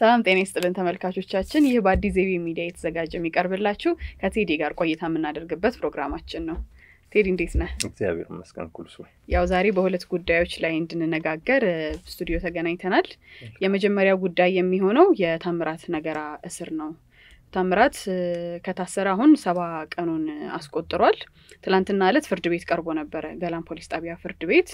ሰላም ጤና ይስጥልን ተመልካቾቻችን፣ ይህ በአዲስ ዜቤ ሚዲያ የተዘጋጀ የሚቀርብላችሁ ከቴዲ ጋር ቆይታ የምናደርግበት ፕሮግራማችን ነው። ቴዲ እንዴት ነህ? እግዚአብሔር ይመስገን ኩልሱ። ያው ዛሬ በሁለት ጉዳዮች ላይ እንድንነጋገር ስቱዲዮ ተገናኝተናል። የመጀመሪያው ጉዳይ የሚሆነው የታምራት ነገራ እስር ነው። ታምራት ከታሰረ አሁን ሰባ ቀኑን አስቆጥሯል። ትላንትና ዕለት ፍርድ ቤት ቀርቦ ነበረ፣ ገላን ፖሊስ ጣቢያ ፍርድ ቤት።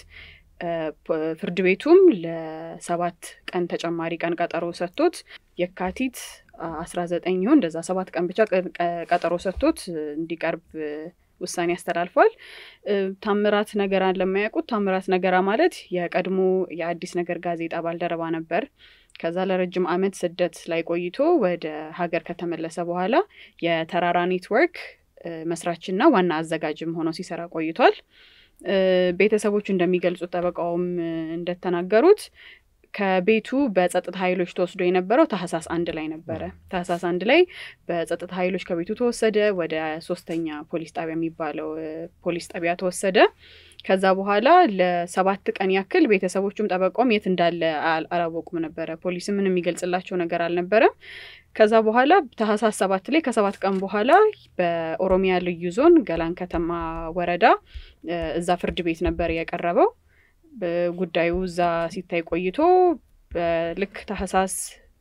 ፍርድ ቤቱም ለሰባት ቀን ተጨማሪ ቀን ቀጠሮ ሰጥቶት የካቲት አስራ ዘጠኝ ይሁን እንደዛ ሰባት ቀን ብቻ ቀጠሮ ሰጥቶት እንዲቀርብ ውሳኔ አስተላልፏል። ታምራት ነገራን ለማያውቁት ታምራት ነገራ ማለት የቀድሞ የአዲስ ነገር ጋዜጣ ባልደረባ ነበር። ከዛ ለረጅም ዓመት ስደት ላይ ቆይቶ ወደ ሀገር ከተመለሰ በኋላ የተራራ ኔትወርክ መስራችና ዋና አዘጋጅም ሆኖ ሲሰራ ቆይቷል። ቤተሰቦቹ እንደሚገልጹት ጠበቃውም እንደተናገሩት ከቤቱ በጸጥታ ኃይሎች ተወስዶ የነበረው ታህሳስ አንድ ላይ ነበረ። ታህሳስ አንድ ላይ በጸጥታ ኃይሎች ከቤቱ ተወሰደ። ወደ ሶስተኛ ፖሊስ ጣቢያ የሚባለው ፖሊስ ጣቢያ ተወሰደ። ከዛ በኋላ ለሰባት ቀን ያክል ቤተሰቦቹም ጠበቃውም የት እንዳለ አላወቁም ነበረ። ፖሊስም ምንም የሚገልጽላቸው ነገር አልነበረም። ከዛ በኋላ ታህሳስ ሰባት ላይ ከሰባት ቀን በኋላ በኦሮሚያ ልዩ ዞን ገላን ከተማ ወረዳ እዛ ፍርድ ቤት ነበር የቀረበው። ጉዳዩ እዛ ሲታይ ቆይቶ ልክ ታህሳስ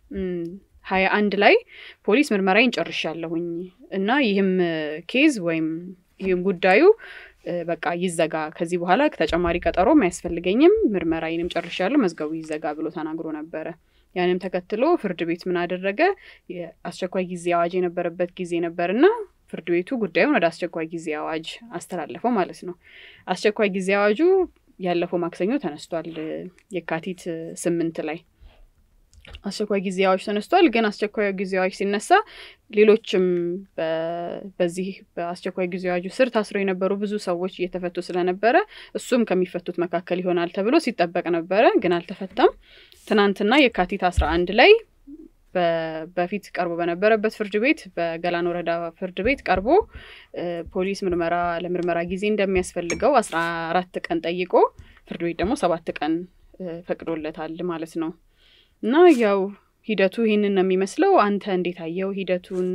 ሀያ አንድ ላይ ፖሊስ ምርመራዬን ጨርሻለሁኝ እና ይህም ኬዝ ወይም ይህም ጉዳዩ በቃ ይዘጋ፣ ከዚህ በኋላ ተጨማሪ ቀጠሮም አያስፈልገኝም፣ ምርመራዬንም ጨርሻለሁ፣ መዝገቡ ይዘጋ ብሎ ተናግሮ ነበረ። ያንም ተከትሎ ፍርድ ቤት ምን አደረገ? የአስቸኳይ ጊዜ አዋጅ የነበረበት ጊዜ ነበርና ፍርድ ቤቱ ጉዳዩን ወደ አስቸኳይ ጊዜ አዋጅ አስተላለፈው ማለት ነው። አስቸኳይ ጊዜ አዋጁ ያለፈው ማክሰኞ ተነስቷል። የካቲት ስምንት ላይ አስቸኳይ ጊዜ አዋጅ ተነስቷል። ግን አስቸኳይ ጊዜ አዋጅ ሲነሳ ሌሎችም በዚህ በአስቸኳይ ጊዜ አዋጁ ስር ታስረው የነበሩ ብዙ ሰዎች እየተፈቱ ስለነበረ እሱም ከሚፈቱት መካከል ይሆናል ተብሎ ሲጠበቅ ነበረ። ግን አልተፈታም። ትናንትና የካቲት አስራ አንድ ላይ በፊት ቀርቦ በነበረበት ፍርድ ቤት በገላን ወረዳ ፍርድ ቤት ቀርቦ ፖሊስ ምርመራ ለምርመራ ጊዜ እንደሚያስፈልገው አስራ አራት ቀን ጠይቆ ፍርድ ቤት ደግሞ ሰባት ቀን ፈቅዶለታል ማለት ነው። እና ያው ሂደቱ ይህንን ነው የሚመስለው። አንተ እንዴት አየው ሂደቱን?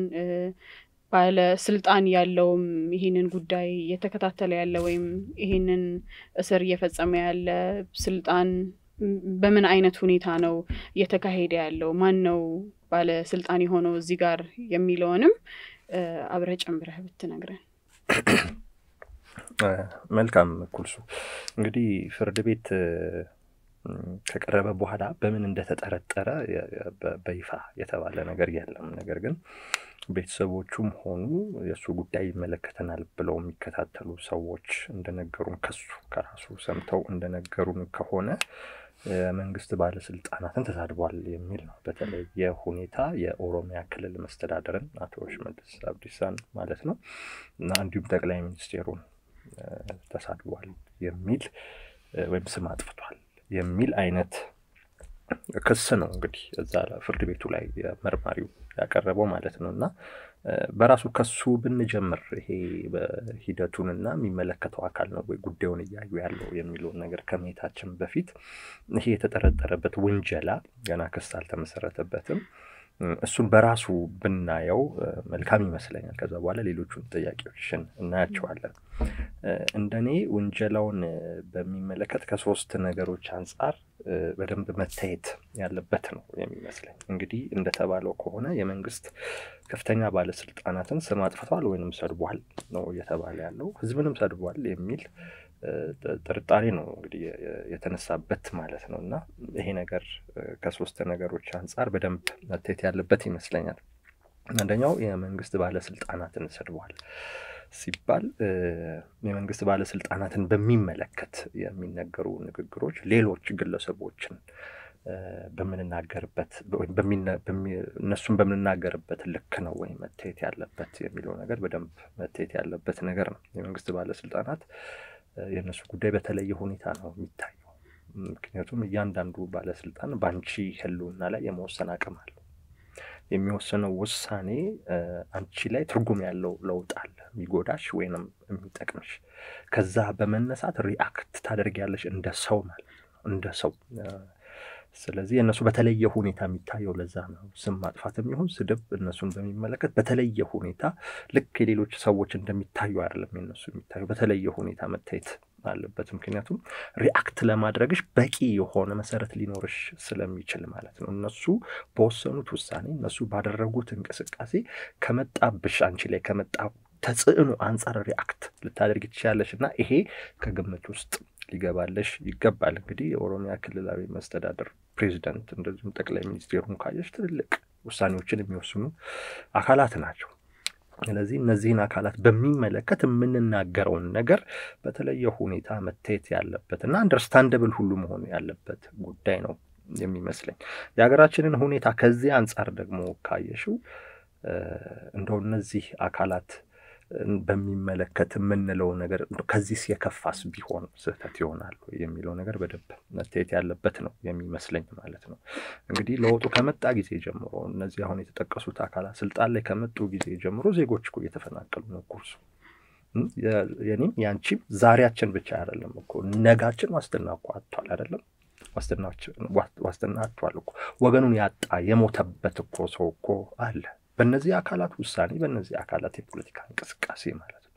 ባለስልጣን ያለውም ይህንን ጉዳይ እየተከታተለ ያለ ወይም ይህንን እስር እየፈጸመ ያለ ስልጣን በምን አይነት ሁኔታ ነው እየተካሄደ ያለው? ማን ነው ባለስልጣን የሆነው እዚህ ጋር የሚለውንም አብረህ ጨምረህ ብትነግረን። መልካም ኩልሱ። እንግዲህ ፍርድ ቤት ከቀረበ በኋላ በምን እንደተጠረጠረ በይፋ የተባለ ነገር የለም። ነገር ግን ቤተሰቦቹም ሆኑ የእሱ ጉዳይ ይመለከተናል ብለው የሚከታተሉ ሰዎች እንደነገሩን ከሱ ከራሱ ሰምተው እንደነገሩን ከሆነ የመንግስት ባለስልጣናትን ተሳድቧል የሚል ነው። በተለየ ሁኔታ የኦሮሚያ ክልል መስተዳደርን አቶ ሽመልስ አብዲሳን ማለት ነው እና እንዲሁም ጠቅላይ ሚኒስቴሩን ተሳድቧል የሚል ወይም ስም አጥፍቷል የሚል አይነት ክስ ነው እንግዲህ እዛ ፍርድ ቤቱ ላይ መርማሪው ያቀረበው ማለት ነው። እና በራሱ ከሱ ብንጀምር ይሄ በሂደቱንና የሚመለከተው አካል ነው ወይ ጉዳዩን እያዩ ያለው የሚለውን ነገር ከመሄታችን በፊት ይሄ የተጠረጠረበት ውንጀላ ገና ክስ አልተመሰረተበትም። እሱን በራሱ ብናየው መልካም ይመስለኛል። ከዛ በኋላ ሌሎቹን ጥያቄዎችን እናያቸዋለን። እንደኔ ውንጀላውን በሚመለከት ከሶስት ነገሮች አንጻር በደንብ መታየት ያለበት ነው የሚመስለኝ። እንግዲህ እንደተባለው ከሆነ የመንግስት ከፍተኛ ባለስልጣናትን ስም አጥፍቷል ወይንም ሰድቧል ነው እየተባለ ያለው። ህዝብንም ሰድቧል የሚል ጥርጣሬ ነው እንግዲህ የተነሳበት ማለት ነው። እና ይሄ ነገር ከሶስት ነገሮች አንጻር በደንብ መታየት ያለበት ይመስለኛል። አንደኛው የመንግስት ባለስልጣናትን ሰድቧል ሲባል የመንግስት ባለስልጣናትን በሚመለከት የሚነገሩ ንግግሮች ሌሎች ግለሰቦችን በምንናገርበት እነሱን በምንናገርበት ልክ ነው ወይ መታየት ያለበት የሚለው ነገር በደንብ መታየት ያለበት ነገር ነው። የመንግስት ባለስልጣናት የእነሱ ጉዳይ በተለየ ሁኔታ ነው የሚታየው። ምክንያቱም እያንዳንዱ ባለስልጣን በአንቺ ህልውና ላይ የመወሰን አቅም አለው። የሚወሰነው ውሳኔ አንቺ ላይ ትርጉም ያለው ለውጥ አለ፣ የሚጎዳሽ ወይንም የሚጠቅምሽ። ከዛ በመነሳት ሪአክት ታደርጊያለሽ እንደ ሰው ማለት ነው። እንደ ሰው ስለዚህ እነሱ በተለየ ሁኔታ የሚታየው ለዛ ነው። ስም ማጥፋት የሚሆን ስድብ እነሱን በሚመለከት በተለየ ሁኔታ ልክ የሌሎች ሰዎች እንደሚታዩ አይደለም የነሱ የሚታዩ በተለየ ሁኔታ መታየት አለበት። ምክንያቱም ሪአክት ለማድረግሽ በቂ የሆነ መሰረት ሊኖርሽ ስለሚችል ማለት ነው። እነሱ በወሰኑት ውሳኔ፣ እነሱ ባደረጉት እንቅስቃሴ ከመጣብሽ አንቺ ላይ ከመጣ ተጽዕኖ አንጻር ሪአክት ልታደርግ ትችላለሽ እና ይሄ ከግምት ውስጥ ሊገባለሽ ይገባል። እንግዲህ የኦሮሚያ ክልላዊ መስተዳደር ፕሬዚደንት እንደዚሁም ጠቅላይ ሚኒስቴሩን ካየሽ ትልልቅ ውሳኔዎችን የሚወስኑ አካላት ናቸው። ስለዚህ እነዚህን አካላት በሚመለከት የምንናገረውን ነገር በተለየ ሁኔታ መታየት ያለበት እና አንደርስታንደብል ሁሉ መሆን ያለበት ጉዳይ ነው የሚመስለኝ። የሀገራችንን ሁኔታ ከዚህ አንጻር ደግሞ ካየሽው እንደው እነዚህ አካላት በሚመለከት የምንለው ነገር ከዚህስ የከፋስ ቢሆን ስህተት ይሆናል የሚለው ነገር በደንብ መታየት ያለበት ነው የሚመስለኝ ማለት ነው። እንግዲህ ለውጡ ከመጣ ጊዜ ጀምሮ እነዚህ አሁን የተጠቀሱት አካላት ስልጣን ላይ ከመጡ ጊዜ ጀምሮ ዜጎች እኮ እየተፈናቀሉ ነው። ኩርሱ የኔም ያንቺም ዛሬያችን ብቻ አይደለም እኮ ነጋችን ዋስትና እኮ አጥቷል አይደለም ዋስትና አጥቷል እኮ ወገኑን ያጣ የሞተበት እኮ ሰው እኮ አለ። በእነዚህ አካላት ውሳኔ በእነዚህ አካላት የፖለቲካ እንቅስቃሴ ማለት ነው።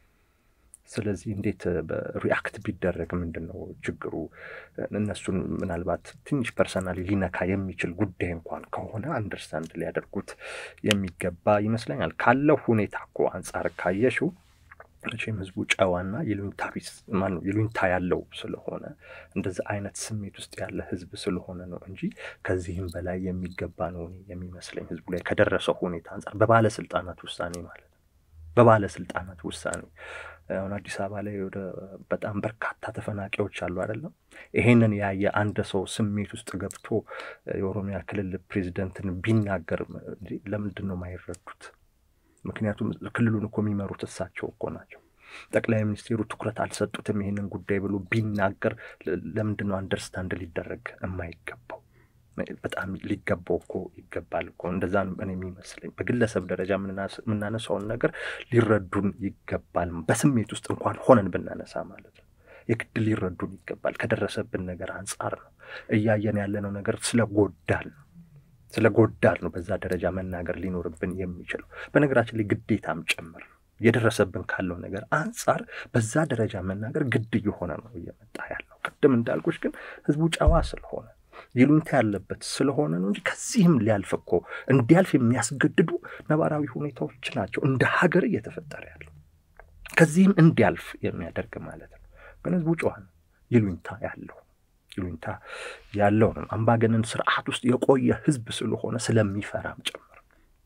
ስለዚህ እንዴት በሪአክት ቢደረግ ምንድን ነው ችግሩ? እነሱን ምናልባት ትንሽ ፐርሰናሊ ሊነካ የሚችል ጉዳይ እንኳን ከሆነ አንደርስታንድ ሊያደርጉት የሚገባ ይመስለኛል። ካለው ሁኔታ እኮ አንጻር ካየሽው መቼም ህዝቡ ጨዋና ይሉኝታ ቢስ ማነው ይሉኝታ ያለው ስለሆነ እንደዚህ አይነት ስሜት ውስጥ ያለ ህዝብ ስለሆነ ነው እንጂ ከዚህም በላይ የሚገባ ነው የሚመስለኝ ህዝቡ ላይ ከደረሰው ሁኔታ አንጻር በባለስልጣናት ውሳኔ ማለት ነው። በባለስልጣናት ውሳኔ አሁን አዲስ አበባ ላይ ወደ በጣም በርካታ ተፈናቃዮች አሉ አይደለም። ይሄንን ያየ አንድ ሰው ስሜት ውስጥ ገብቶ የኦሮሚያ ክልል ፕሬዚደንትን ቢናገር ለምንድን ነው የማይረዱት? ምክንያቱም ክልሉን እኮ የሚመሩት እሳቸው እኮ ናቸው። ጠቅላይ ሚኒስትሩ ትኩረት አልሰጡትም ይህንን ጉዳይ ብሎ ቢናገር ለምንድን ነው አንደርስታንድ ሊደረግ የማይገባው? በጣም ሊገባው እኮ ይገባል እኮ እንደዛ እኔ የሚመስለኝ በግለሰብ ደረጃ የምናነሳውን ነገር ሊረዱን ይገባል። በስሜት ውስጥ እንኳን ሆነን ብናነሳ ማለት ነው የግድ ሊረዱን ይገባል። ከደረሰብን ነገር አንጻር ነው እያየን ያለነው ነገር ስለጎዳል ነው ስለ ጎዳል ነው በዛ ደረጃ መናገር ሊኖርብን የሚችለው። በነገራችን ላይ ግዴታም ጭምር የደረሰብን ካለው ነገር አንጻር በዛ ደረጃ መናገር ግድ እየሆነ ነው እየመጣ ያለው። ቅድም እንዳልኩሽ ግን ህዝቡ ጨዋ ስለሆነ ይሉኝታ ያለበት ስለሆነ ነው እንጂ ከዚህም ሊያልፍ እኮ እንዲያልፍ የሚያስገድዱ ነባራዊ ሁኔታዎች ናቸው እንደ ሀገር እየተፈጠረ ያለው ከዚህም እንዲያልፍ የሚያደርግ ማለት ነው። ግን ህዝቡ ጨዋ ነው፣ ይሉኝታ ያለው ይሉኝታ ያለው ነው። አምባገነን ስርዓት ውስጥ የቆየ ህዝብ ስለሆነ ስለሚፈራም ጭምር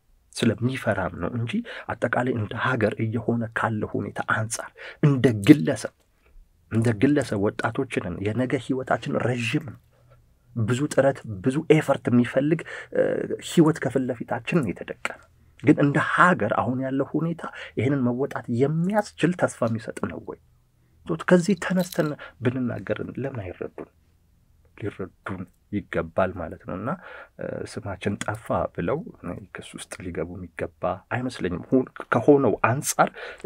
ስለሚፈራም ነው እንጂ አጠቃላይ እንደ ሀገር እየሆነ ካለ ሁኔታ አንጻር እንደ ግለሰብ እንደ ግለሰብ ወጣቶችንን የነገ ህይወታችን ረዥም ነው። ብዙ ጥረት ብዙ ኤፈርት የሚፈልግ ህይወት ከፊት ለፊታችን የተደቀነ ግን እንደ ሀገር አሁን ያለው ሁኔታ ይህንን መወጣት የሚያስችል ተስፋ የሚሰጥ ነው ወይ? ከዚህ ተነስተን ብንናገር ለምን አይረዱን? ሊረዱን ይገባል ማለት ነው። እና ስማችን ጠፋ ብለው ክስ ውስጥ ሊገቡ የሚገባ አይመስለኝም። ከሆነው አንጻር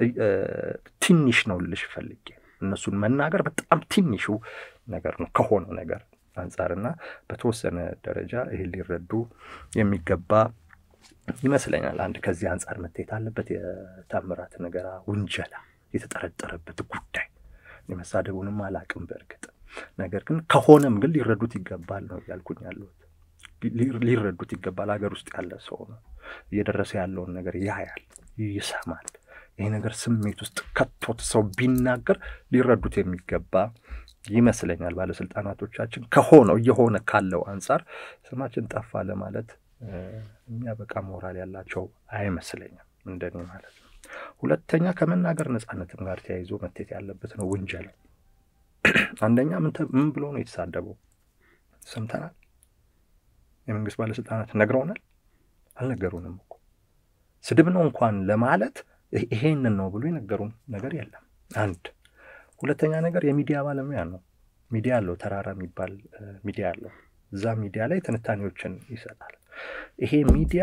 ትንሽ ነው ልሽ ፈልጌ እነሱን መናገር በጣም ትንሹ ነገር ነው ከሆነው ነገር አንጻርና በተወሰነ ደረጃ ይሄ ሊረዱ የሚገባ ይመስለኛል። አንድ ከዚህ አንጻር መታየት አለበት። የታምራት ነገራ ውንጀላ የተጠረጠረበት ጉዳይ የመሳደቡንም አላቅም በእርግጥ ነገር ግን ከሆነም ግን ሊረዱት ይገባል ነው እያልኩኝ ያለሁት። ሊረዱት ይገባል። ሀገር ውስጥ ያለ ሰው ነው እየደረሰ ያለውን ነገር ያያል፣ ይሰማል። ይሄ ነገር ስሜት ውስጥ ከቶት ሰው ቢናገር ሊረዱት የሚገባ ይመስለኛል። ባለስልጣናቶቻችን ከሆነው እየሆነ ካለው አንጻር ስማችን ጠፋ ለማለት የሚያበቃ ሞራል ያላቸው አይመስለኝም፣ እንደኔ ማለት ነው። ሁለተኛ ከመናገር ነጻነትም ጋር ተያይዞ መታየት ያለበት ነው ውንጀላ አንደኛ ምን ብሎ ነው የተሳደበው? ሰምተናል። የመንግስት ባለስልጣናት ነግረውናል? አልነገሩንም እኮ ስድብ ነው እንኳን ለማለት ይሄንን ነው ብሎ የነገሩን ነገር የለም። አንድ ሁለተኛ ነገር የሚዲያ ባለሙያ ነው። ሚዲያ አለው፣ ተራራ የሚባል ሚዲያ አለው። እዛ ሚዲያ ላይ ትንታኔዎችን ይሰጣል። ይሄ ሚዲያ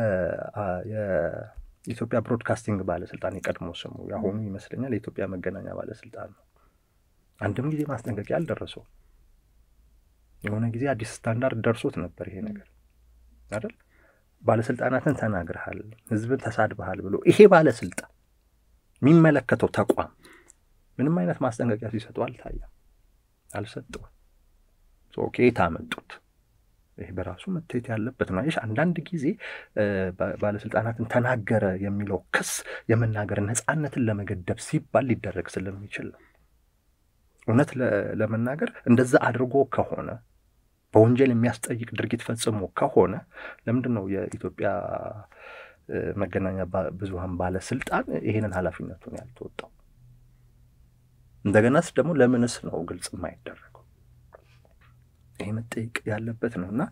የኢትዮጵያ ብሮድካስቲንግ ባለስልጣን የቀድሞ ስሙ የአሁኑ ይመስለኛል የኢትዮጵያ መገናኛ ባለስልጣን ነው። አንድም ጊዜ ማስጠንቀቂያ አልደረሰው። የሆነ ጊዜ አዲስ ስታንዳርድ ደርሶት ነበር ይሄ ነገር አይደል? ባለስልጣናትን ተናግረሃል፣ ህዝብን ተሳድበሃል ብሎ ይሄ ባለስልጣን የሚመለከተው ተቋም ምንም አይነት ማስጠንቀቂያ ሲሰጡ አልታየም፣ አልሰጠውም። ከየት አመጡት? ይህ በራሱ መታየት ያለበት ነው። አንዳንድ ጊዜ ባለስልጣናትን ተናገረ የሚለው ክስ የመናገር ነፃነትን ለመገደብ ሲባል ሊደረግ ስለሚችል ነው። እውነት ለመናገር እንደዛ አድርጎ ከሆነ በወንጀል የሚያስጠይቅ ድርጊት ፈጽሞ ከሆነ ለምንድን ነው የኢትዮጵያ መገናኛ ብዙኃን ባለስልጣን ይሄንን ኃላፊነቱን ያልተወጣው? እንደገናስ ደግሞ ለምንስ ነው ግልጽ የማይደረገው? ይሄ መጠየቅ ያለበት ነው እና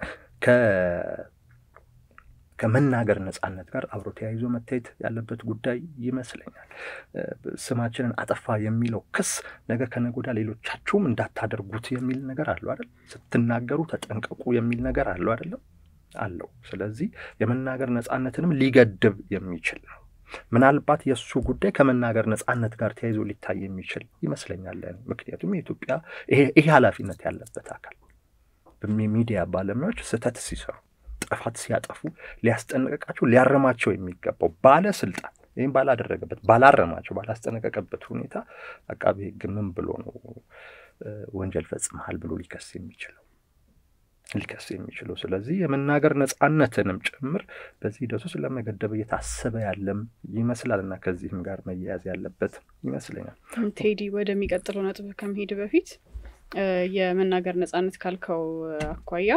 ከመናገር ነፃነት ጋር አብሮ ተያይዞ መታየት ያለበት ጉዳይ ይመስለኛል። ስማችንን አጠፋ የሚለው ክስ ነገ ከነገ ወዲያ ሌሎቻችሁም እንዳታደርጉት የሚል ነገር አለው አይደል? ስትናገሩ ተጠንቀቁ የሚል ነገር አለው አይደለም? አለው። ስለዚህ የመናገር ነፃነትንም ሊገድብ የሚችል ነው። ምናልባት የእሱ ጉዳይ ከመናገር ነፃነት ጋር ተያይዞ ሊታይ የሚችል ይመስለኛል። ምክንያቱም የኢትዮጵያ ይሄ ኃላፊነት ያለበት አካል ሚዲያ ባለሙያዎች ስህተት ሲሰሩ ጥፋት ሲያጠፉ ሊያስጠነቀቃቸው ሊያረማቸው የሚገባው ባለስልጣን ይህም ባላደረገበት ባላረማቸው ባላስጠነቀቀበት ሁኔታ አቃቤ ሕግ ምን ብሎ ነው ወንጀል ፈጽመሃል ብሎ ሊከስ የሚችለው ሊከስ የሚችለው? ስለዚህ የመናገር ነፃነትንም ጭምር በዚህ ሂደት ውስጥ ለመገደብ እየታሰበ ያለም ይመስላል እና ከዚህም ጋር መያያዝ ያለበት ይመስለኛል። ቴዲ ወደሚቀጥለው ነጥብ ከመሄድ በፊት የመናገር ነፃነት ካልከው አኳያ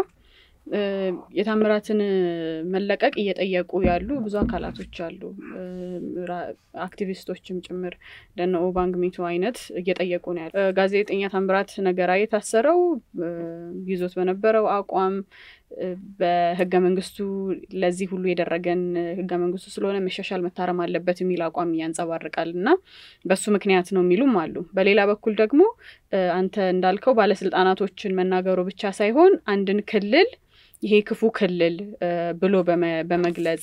የታምራትን መለቀቅ እየጠየቁ ያሉ ብዙ አካላቶች አሉ። አክቲቪስቶችም ጭምር እንደነ ኦባንግ ሚቶ አይነት እየጠየቁ ነው ያለ። ጋዜጠኛ ታምራት ነገራ የታሰረው ይዞት በነበረው አቋም በህገ መንግስቱ ለዚህ ሁሉ የደረገን ህገ መንግስቱ ስለሆነ መሻሻል መታረም አለበት የሚል አቋም ያንጸባርቃል እና በሱ ምክንያት ነው የሚሉም አሉ። በሌላ በኩል ደግሞ አንተ እንዳልከው ባለስልጣናቶችን መናገሩ ብቻ ሳይሆን አንድን ክልል ይሄ ክፉ ክልል ብሎ በመግለጽ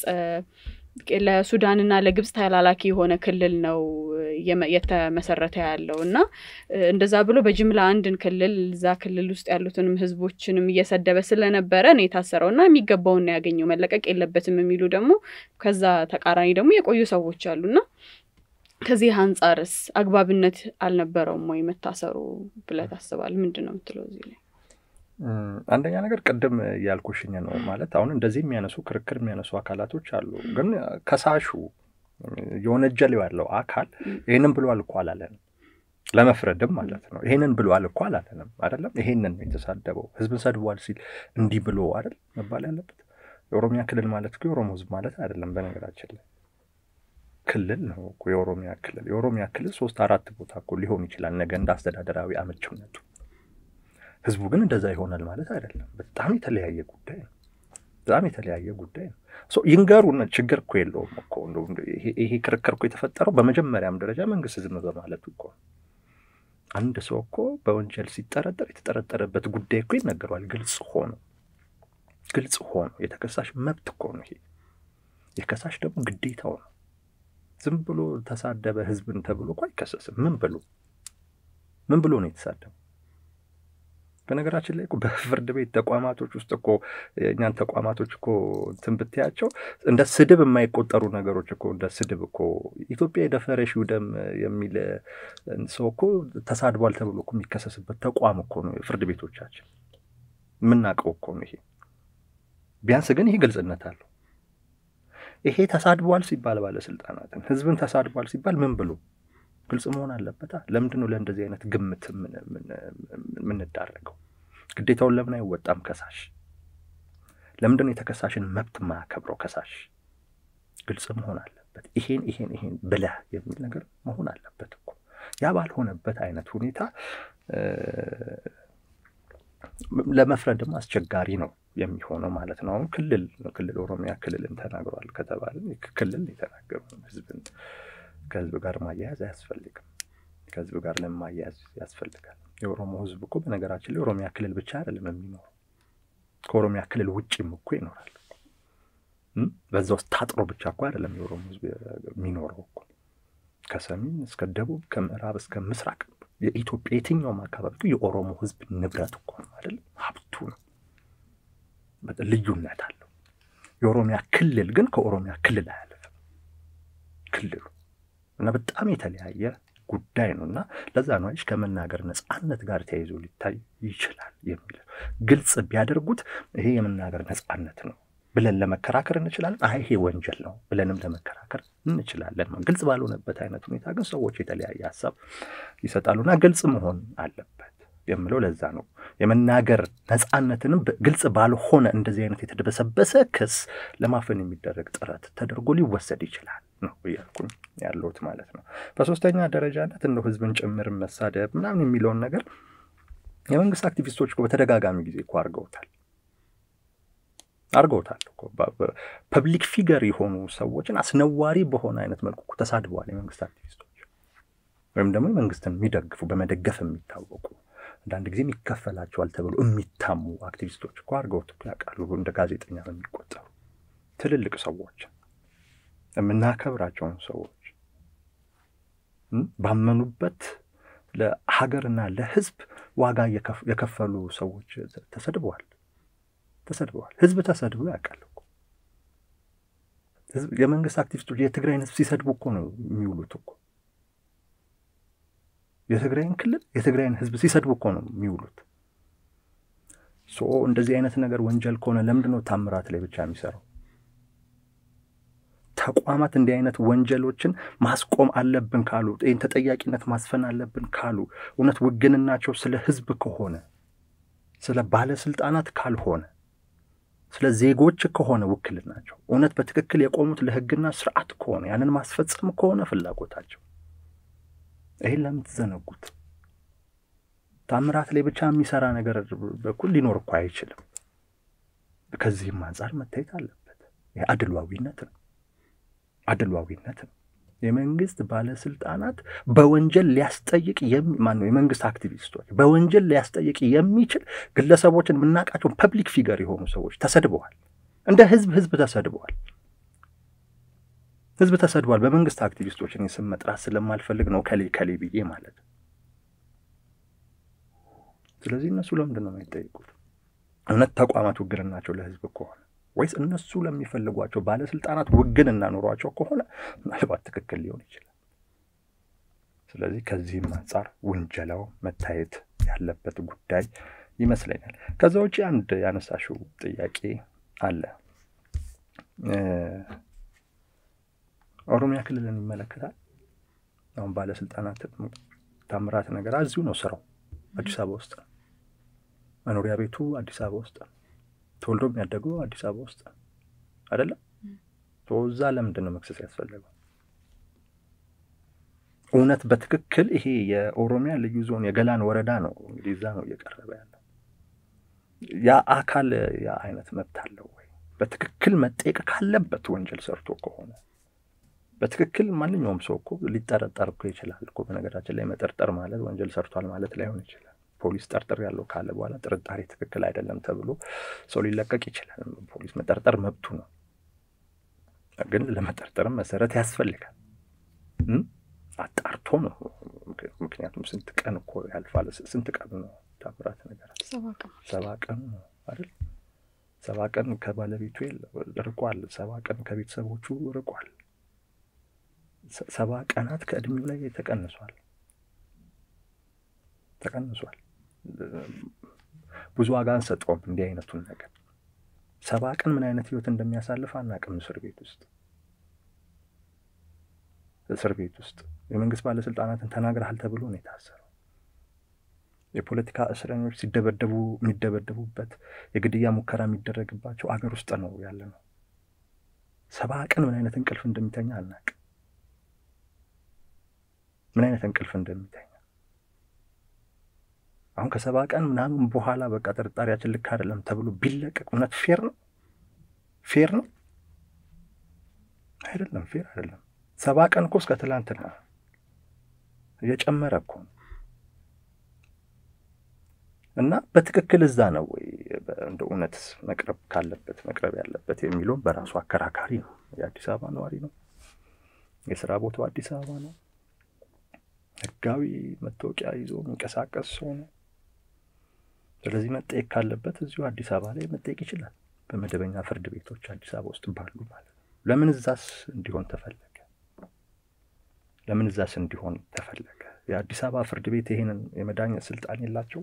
ለሱዳንና ለግብጽ ተላላኪ የሆነ ክልል ነው የተመሰረተ ያለው እና እንደዛ ብሎ በጅምላ አንድን ክልል እዛ ክልል ውስጥ ያሉትንም ህዝቦችንም እየሰደበ ስለነበረ ነው የታሰረው እና የሚገባውን ነው ያገኘው መለቀቅ የለበትም የሚሉ ደግሞ ከዛ ተቃራኒ ደግሞ የቆዩ ሰዎች አሉና ከዚህ አንጻርስ አግባብነት አልነበረውም ወይ መታሰሩ ብለህ ታስባለህ? ምንድን ነው የምትለው እዚህ ላይ? አንደኛ ነገር ቅድም ያልኩሽኝ ነው ማለት አሁን እንደዚህ የሚያነሱ ክርክር የሚያነሱ አካላቶች አሉ። ግን ከሳሹ የወነጀለው ያለው አካል ይህንን ብሏል እኮ አላለንም፣ ለመፍረድም ማለት ነው። ይሄንን ብሏል እኮ አላለንም አይደለም። ይሄንን ነው የተሳደበው። ህዝብን ሰድቧል ሲል እንዲህ ብሎ አይደል መባል ያለበት። የኦሮሚያ ክልል ማለት እኮ የኦሮሞ ህዝብ ማለት አይደለም። በነገራችን ላይ ክልል ነው እኮ የኦሮሚያ ክልል። የኦሮሚያ ክልል ሶስት አራት ቦታ እኮ ሊሆን ይችላል ነገ እንደ አስተዳደራዊ አመችነቱ ህዝቡ ግን እንደዛ ይሆናል ማለት አይደለም። በጣም የተለያየ ጉዳይ ነው። በጣም የተለያየ ጉዳይ ነው። ይንገሩን፣ ችግር እኮ የለውም እኮ ይሄ ክርክር እኮ የተፈጠረው በመጀመሪያም ደረጃ መንግስት ዝም በማለቱ እኮ አንድ ሰው እኮ በወንጀል ሲጠረጠር የተጠረጠረበት ጉዳይ እኮ ይነገረዋል። ግልጽ ሆኖ ግልጽ ሆኖ የተከሳሽ መብት እኮ ነው ይሄ። የከሳሽ ደግሞ ግዴታው ነው። ዝም ብሎ ተሳደበ ህዝብን ተብሎ እኮ አይከሰስም። ምን ብሎ ምን ብሎ ነው የተሳደበው? በነገራችን ላይ በፍርድ ቤት ተቋማቶች ውስጥ እኮ እኛን ተቋማቶች እኮ እንትን ብትያቸው እንደ ስድብ የማይቆጠሩ ነገሮች እኮ እንደ ስድብ እኮ ኢትዮጵያ የደፈረሽ ደም የሚል ሰው እኮ ተሳድቧል ተብሎ እኮ የሚከሰስበት ተቋም እኮ ነው ፍርድ ቤቶቻችን። የምናውቀው እኮ ነው ይሄ። ቢያንስ ግን ይሄ ግልጽነት አለው። ይሄ ተሳድቧል ሲባል ባለስልጣናትን ህዝብን ተሳድቧል ሲባል ምን ብሎ ግልጽ መሆን አለበታ። ለምንድን ነው ለእንደዚህ አይነት ግምት የምንዳረገው? ግዴታውን ለምን አይወጣም ከሳሽ? ለምንድን ነው የተከሳሽን መብት ማያከብረው ከሳሽ? ግልጽ መሆን አለበት። ይሄን ይሄን ይሄን ብለህ የሚል ነገር መሆን አለበት እኮ። ያ ባልሆነበት አይነት ሁኔታ ለመፍረድ ደግሞ አስቸጋሪ ነው የሚሆነው ማለት ነው። አሁን ክልል ክልል ኦሮሚያ ክልልን ተናግሯል ከተባለ ክልል የተናገሩ ህዝብን ከህዝብ ጋር ማያያዝ አያስፈልግም። ከህዝብ ጋር ለማያያዝ ያስፈልጋል። የኦሮሞ ህዝብ እኮ በነገራችን ላይ ኦሮሚያ ክልል ብቻ አይደለም የሚኖረው ከኦሮሚያ ክልል ውጭም እኮ ይኖራል። በዛ ውስጥ ታጥሮ ብቻ እኮ አይደለም የኦሮሞ ህዝብ የሚኖረው እኮ ከሰሜን እስከ ደቡብ ከምዕራብ እስከ ምስራቅ የኢትዮጵያ የትኛውም አካባቢ የኦሮሞ ህዝብ ንብረት እኮ ነው አይደለም፣ ሀብቱ ልዩነት አለው። የኦሮሚያ ክልል ግን ከኦሮሚያ ክልል አያልፍም ክልሉ እና በጣም የተለያየ ጉዳይ ነው እና ለዛ ነው አይሽ ከመናገር ነጻነት ጋር ተያይዞ ሊታይ ይችላል የሚል ግልጽ ቢያደርጉት ይሄ የመናገር ነጻነት ነው ብለን ለመከራከር እንችላለን። አይ ይሄ ወንጀል ነው ብለንም ለመከራከር እንችላለን። ግልጽ ባልሆነበት አይነት ሁኔታ ግን ሰዎች የተለያየ ሀሳብ ይሰጣሉና ግልጽ መሆን አለበት የምለው ለዛ ነው። የመናገር ነጻነትንም ግልጽ ባልሆነ እንደዚህ አይነት የተደበሰበሰ ክስ ለማፈን የሚደረግ ጥረት ተደርጎ ሊወሰድ ይችላል ነው እያልኩኝ ያለሁት ማለት ነው። በሶስተኛ ደረጃነት እንደው ህዝብን ጭምር መሳደብ ምናምን የሚለውን ነገር የመንግስት አክቲቪስቶች እኮ በተደጋጋሚ ጊዜ እኮ አድርገውታል አድርገውታል እኮ ፐብሊክ ፊገር የሆኑ ሰዎችን አስነዋሪ በሆነ አይነት መልኩ እኮ ተሳድበዋል የመንግስት አክቲቪስቶች ወይም ደግሞ የመንግስትን የሚደግፉ በመደገፍ የሚታወቁ አንዳንድ ጊዜም ይከፈላቸዋል ተብሎ የሚታሙ አክቲቪስቶች እኮ አድርገውት ያውቃሉ። እንደ ጋዜጠኛ በሚቆጠሩ ትልልቅ ሰዎች የምናከብራቸውን ሰዎች ባመኑበት ለሀገርና ለህዝብ ዋጋ የከፈሉ ሰዎች ተሰድበዋል ተሰድበዋል። ህዝብ ተሰድቦ ያውቃል እኮ የመንግስት አክቲቪስቶች የትግራይን ህዝብ ሲሰድቡ እኮ ነው የሚውሉት እኮ የትግራይን ክልል የትግራይን ህዝብ ሲሰድቡ እኮ ነው የሚውሉት። ሶ እንደዚህ አይነት ነገር ወንጀል ከሆነ ለምንድን ነው ታምራት ላይ ብቻ የሚሰራው? ተቋማት እንዲህ አይነት ወንጀሎችን ማስቆም አለብን ካሉ፣ ይህን ተጠያቂነት ማስፈን አለብን ካሉ፣ እውነት ውግንናቸው ስለ ህዝብ ከሆነ ስለ ባለስልጣናት ካልሆነ ስለ ዜጎች ከሆነ ውክልናቸው እውነት በትክክል የቆሙት ለህግና ስርዓት ከሆነ ያንን ማስፈጸም ከሆነ ፍላጎታቸው ይህን ለምን ትዘነጉት? ታምራት ላይ ብቻ የሚሰራ ነገር በኩል ሊኖር እኮ አይችልም። ከዚህም አንጻር መታየት አለበት። ይህ አድሏዊነት ነው፣ አድሏዊነት ነው። የመንግስት ባለስልጣናት በወንጀል ሊያስጠይቅ ማን ነው? የመንግስት አክቲቪስቶች በወንጀል ሊያስጠይቅ የሚችል ግለሰቦችን የምናውቃቸውን ፐብሊክ ፊገር የሆኑ ሰዎች ተሰድበዋል። እንደ ህዝብ ህዝብ ተሰድበዋል። ህዝብ ተሰድቧል። በመንግስት አክቲቪስቶችን ስም መጥራት ስለማልፈልግ ነው ከሌ ከሌ ብዬ ማለት ነው። ስለዚህ እነሱ ለምንድን ነው የማይጠይቁት? እውነት ተቋማት ውግንናቸው ለህዝብ ከሆነ ወይስ እነሱ ለሚፈልጓቸው ባለስልጣናት ውግንና ኖሯቸው ከሆነ ምናልባት ትክክል ሊሆን ይችላል። ስለዚህ ከዚህም አንጻር ውንጀላው መታየት ያለበት ጉዳይ ይመስለኛል። ከዛ ውጭ አንድ ያነሳሽው ጥያቄ አለ ኦሮሚያ ክልልን ይመለከታል። አሁን ባለስልጣናት ታምራት ነገር እዚሁ ነው ስራው፣ አዲስ አበባ ውስጥ ነው። መኖሪያ ቤቱ አዲስ አበባ ውስጥ ነው። ተወልዶ የሚያደገው አዲስ አበባ ውስጥ ነው አይደለም። እዛ ለምንድን ነው መክሰስ ያስፈለገው? እውነት በትክክል ይሄ የኦሮሚያ ልዩ ዞን የገላን ወረዳ ነው እንግዲህ እዛ ነው እየቀረበ ያለው። ያ አካል ያ አይነት መብት አለው ወይ? በትክክል መጠየቅ ካለበት ወንጀል ሰርቶ ከሆነ በትክክል ማንኛውም ሰው እኮ ሊጠረጠር እኮ ይችላል እኮ። በነገራችን ላይ መጠርጠር ማለት ወንጀል ሰርቷል ማለት ላይሆን ይችላል። ፖሊስ ጠርጥር ያለው ካለ በኋላ ጥርጣሬ ትክክል አይደለም ተብሎ ሰው ሊለቀቅ ይችላል። ፖሊስ መጠርጠር መብቱ ነው፣ ግን ለመጠርጠርም መሰረት ያስፈልጋል። አጣርቶ ነው። ምክንያቱም ስንት ቀን እኮ ያልፋል። ስንት ቀን ነው ታምራት ነገር ሰባ ቀን ነው አይደል? ሰባ ቀን ከባለቤቱ ርቋል። ሰባ ቀን ከቤተሰቦቹ ርቋል። ሰባ ቀናት ከእድሜው ላይ ተቀንሷል ተቀንሷል። ብዙ ዋጋ አንሰጠውም እንዲህ አይነቱን ነገር። ሰባ ቀን ምን አይነት ህይወት እንደሚያሳልፍ አናውቅም። እስር ቤት ውስጥ እስር ቤት ውስጥ የመንግስት ባለስልጣናትን ተናግረሃል ተብሎ ነው የታሰረው። የፖለቲካ እስረኞች ሲደበደቡ የሚደበደቡበት የግድያ ሙከራ የሚደረግባቸው አገር ውስጥ ነው ያለ ነው። ሰባ ቀን ምን አይነት እንቅልፍ እንደሚተኛ አናውቅም። ምን አይነት እንቅልፍ እንደሚተኛ አሁን ከሰባ ቀን ምናምን በኋላ በቃ ጥርጣሬያችን ልክ አይደለም ተብሎ ቢለቀቅ እውነት ፌር ነው? ፌር ነው አይደለም። ፌር አይደለም። ሰባ ቀን እኮ እስከ ትላንትና እየጨመረ እኮ ነው። እና በትክክል እዛ ነው ወይ እንደ እውነት መቅረብ ካለበት መቅረብ ያለበት የሚለውን በራሱ አከራካሪ ነው። የአዲስ አበባ ነዋሪ ነው። የስራ ቦታው አዲስ አበባ ነው። ህጋዊ መታወቂያ ይዞ የሚንቀሳቀስ ሰው ነው። ስለዚህ መጠየቅ ካለበት እዚሁ አዲስ አበባ ላይ መጠየቅ ይችላል። በመደበኛ ፍርድ ቤቶች አዲስ አበባ ውስጥ ባሉ ማለት ነው። ለምን እዛስ እንዲሆን ተፈለገ? ለምን እዛስ እንዲሆን ተፈለገ? የአዲስ አበባ ፍርድ ቤት ይሄንን የመዳኘት ስልጣን የላቸው?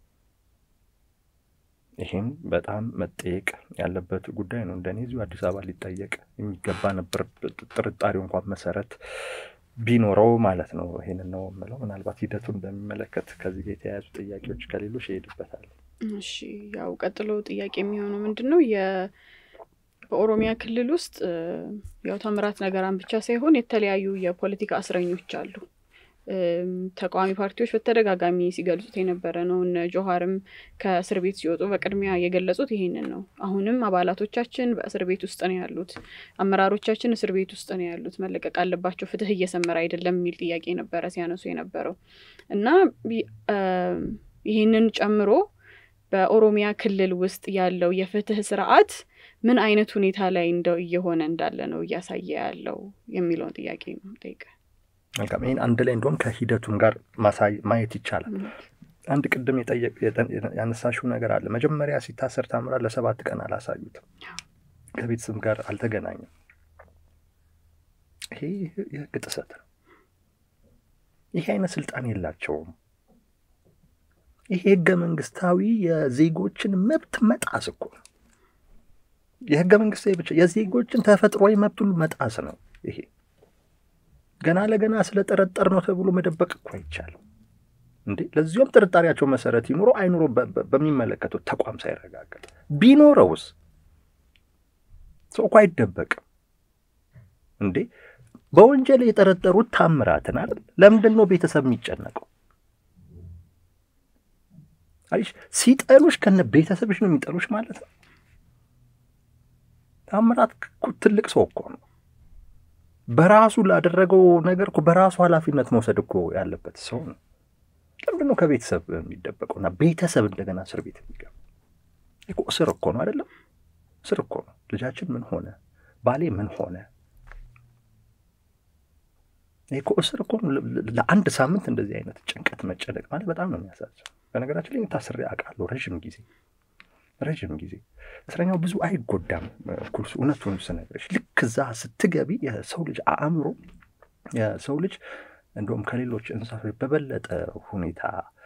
ይህም በጣም መጠየቅ ያለበት ጉዳይ ነው። እንደኔ እዚሁ አዲስ አበባ ሊጠየቅ የሚገባ ነበር። ጥርጣሬው እንኳን መሰረት ቢኖረው ማለት ነው። ይሄንን ነው የምለው። ምናልባት ሂደቱን በሚመለከት ከዚህ ጋር የተያያዙ ጥያቄዎች ከሌሎች ይሄድበታል። እሺ፣ ያው ቀጥሎ ጥያቄ የሚሆነው ምንድን ነው በኦሮሚያ ክልል ውስጥ ያው ታምራት ነገራን ብቻ ሳይሆን የተለያዩ የፖለቲካ እስረኞች አሉ። ተቃዋሚ ፓርቲዎች በተደጋጋሚ ሲገልጹት የነበረ ነው። እነ ጆሀርም ከእስር ቤት ሲወጡ በቅድሚያ የገለጹት ይሄንን ነው። አሁንም አባላቶቻችን በእስር ቤት ውስጥ ነው ያሉት፣ አመራሮቻችን እስር ቤት ውስጥ ነው ያሉት፣ መለቀቅ አለባቸው፣ ፍትህ እየሰመረ አይደለም የሚል ጥያቄ ነበረ ሲያነሱ የነበረው እና ይህንን ጨምሮ በኦሮሚያ ክልል ውስጥ ያለው የፍትህ ስርዓት ምን አይነት ሁኔታ ላይ እንደው እየሆነ እንዳለ ነው እያሳየ ያለው የሚለውን ጥያቄ ነው ጠይቀ መልካም ይህን አንድ ላይ እንደውም ከሂደቱም ጋር ማየት ይቻላል። አንድ ቅድም ያነሳሽው ነገር አለ። መጀመሪያ ሲታሰር ታምራት ለሰባት ቀን አላሳዩትም፣ ከቤተሰብ ጋር አልተገናኘም። ይሄ የህግ ጥሰት ነው። ይሄ አይነት ስልጣን የላቸውም። ይሄ ህገ መንግስታዊ የዜጎችን መብት መጣስ እኮ ነው። የህገ መንግስታዊ ብቻ የዜጎችን ተፈጥሯዊ መብት ሁሉ መጣስ ነው ይሄ ገና ለገና ስለጠረጠር ነው ተብሎ መደበቅ እኮ አይቻልም እንዴ! ለዚሁም ጥርጣሬያቸው መሰረት ይኑሮ አይኑሮ በሚመለከቱት ተቋም ሳይረጋገጥ ቢኖረውስ ሰው እኮ አይደበቅም እንዴ! በወንጀል የጠረጠሩት ታምራትን አይደል? ለምንድን ነው ቤተሰብ የሚጨነቀው? አይሽ ሲጠሉሽ ከነ ቤተሰብሽ ነው የሚጠሉሽ ማለት ነው። ታምራት ትልቅ ሰው እኮ ነው። በራሱ ላደረገው ነገር እኮ በራሱ ኃላፊነት መውሰድ እኮ ያለበት ሰው ነው። ለምንድን ነው ከቤተሰብ የሚደበቀውና ቤተሰብ እንደገና እስር ቤት የሚገባ? እኮ እስር እኮ ነው አይደለም? እስር እኮ ነው። ልጃችን ምን ሆነ፣ ባሌ ምን ሆነ? እኮ እስር እኮ ነው። ለአንድ ሳምንት እንደዚህ አይነት ጭንቀት መጨነቅ ማለት በጣም ነው የሚያሳዝነው። በነገራችን ላይ ታስሬ አውቃለሁ ረዥም ጊዜ ረዥም ጊዜ እስረኛው ብዙ አይጎዳም። ኩርሱ እውነቱን ስነግርሽ ልክ እዛ ስትገቢ የሰው ልጅ አእምሮ የሰው ልጅ እንደውም ከሌሎች እንስሳቶች በበለጠ ሁኔታ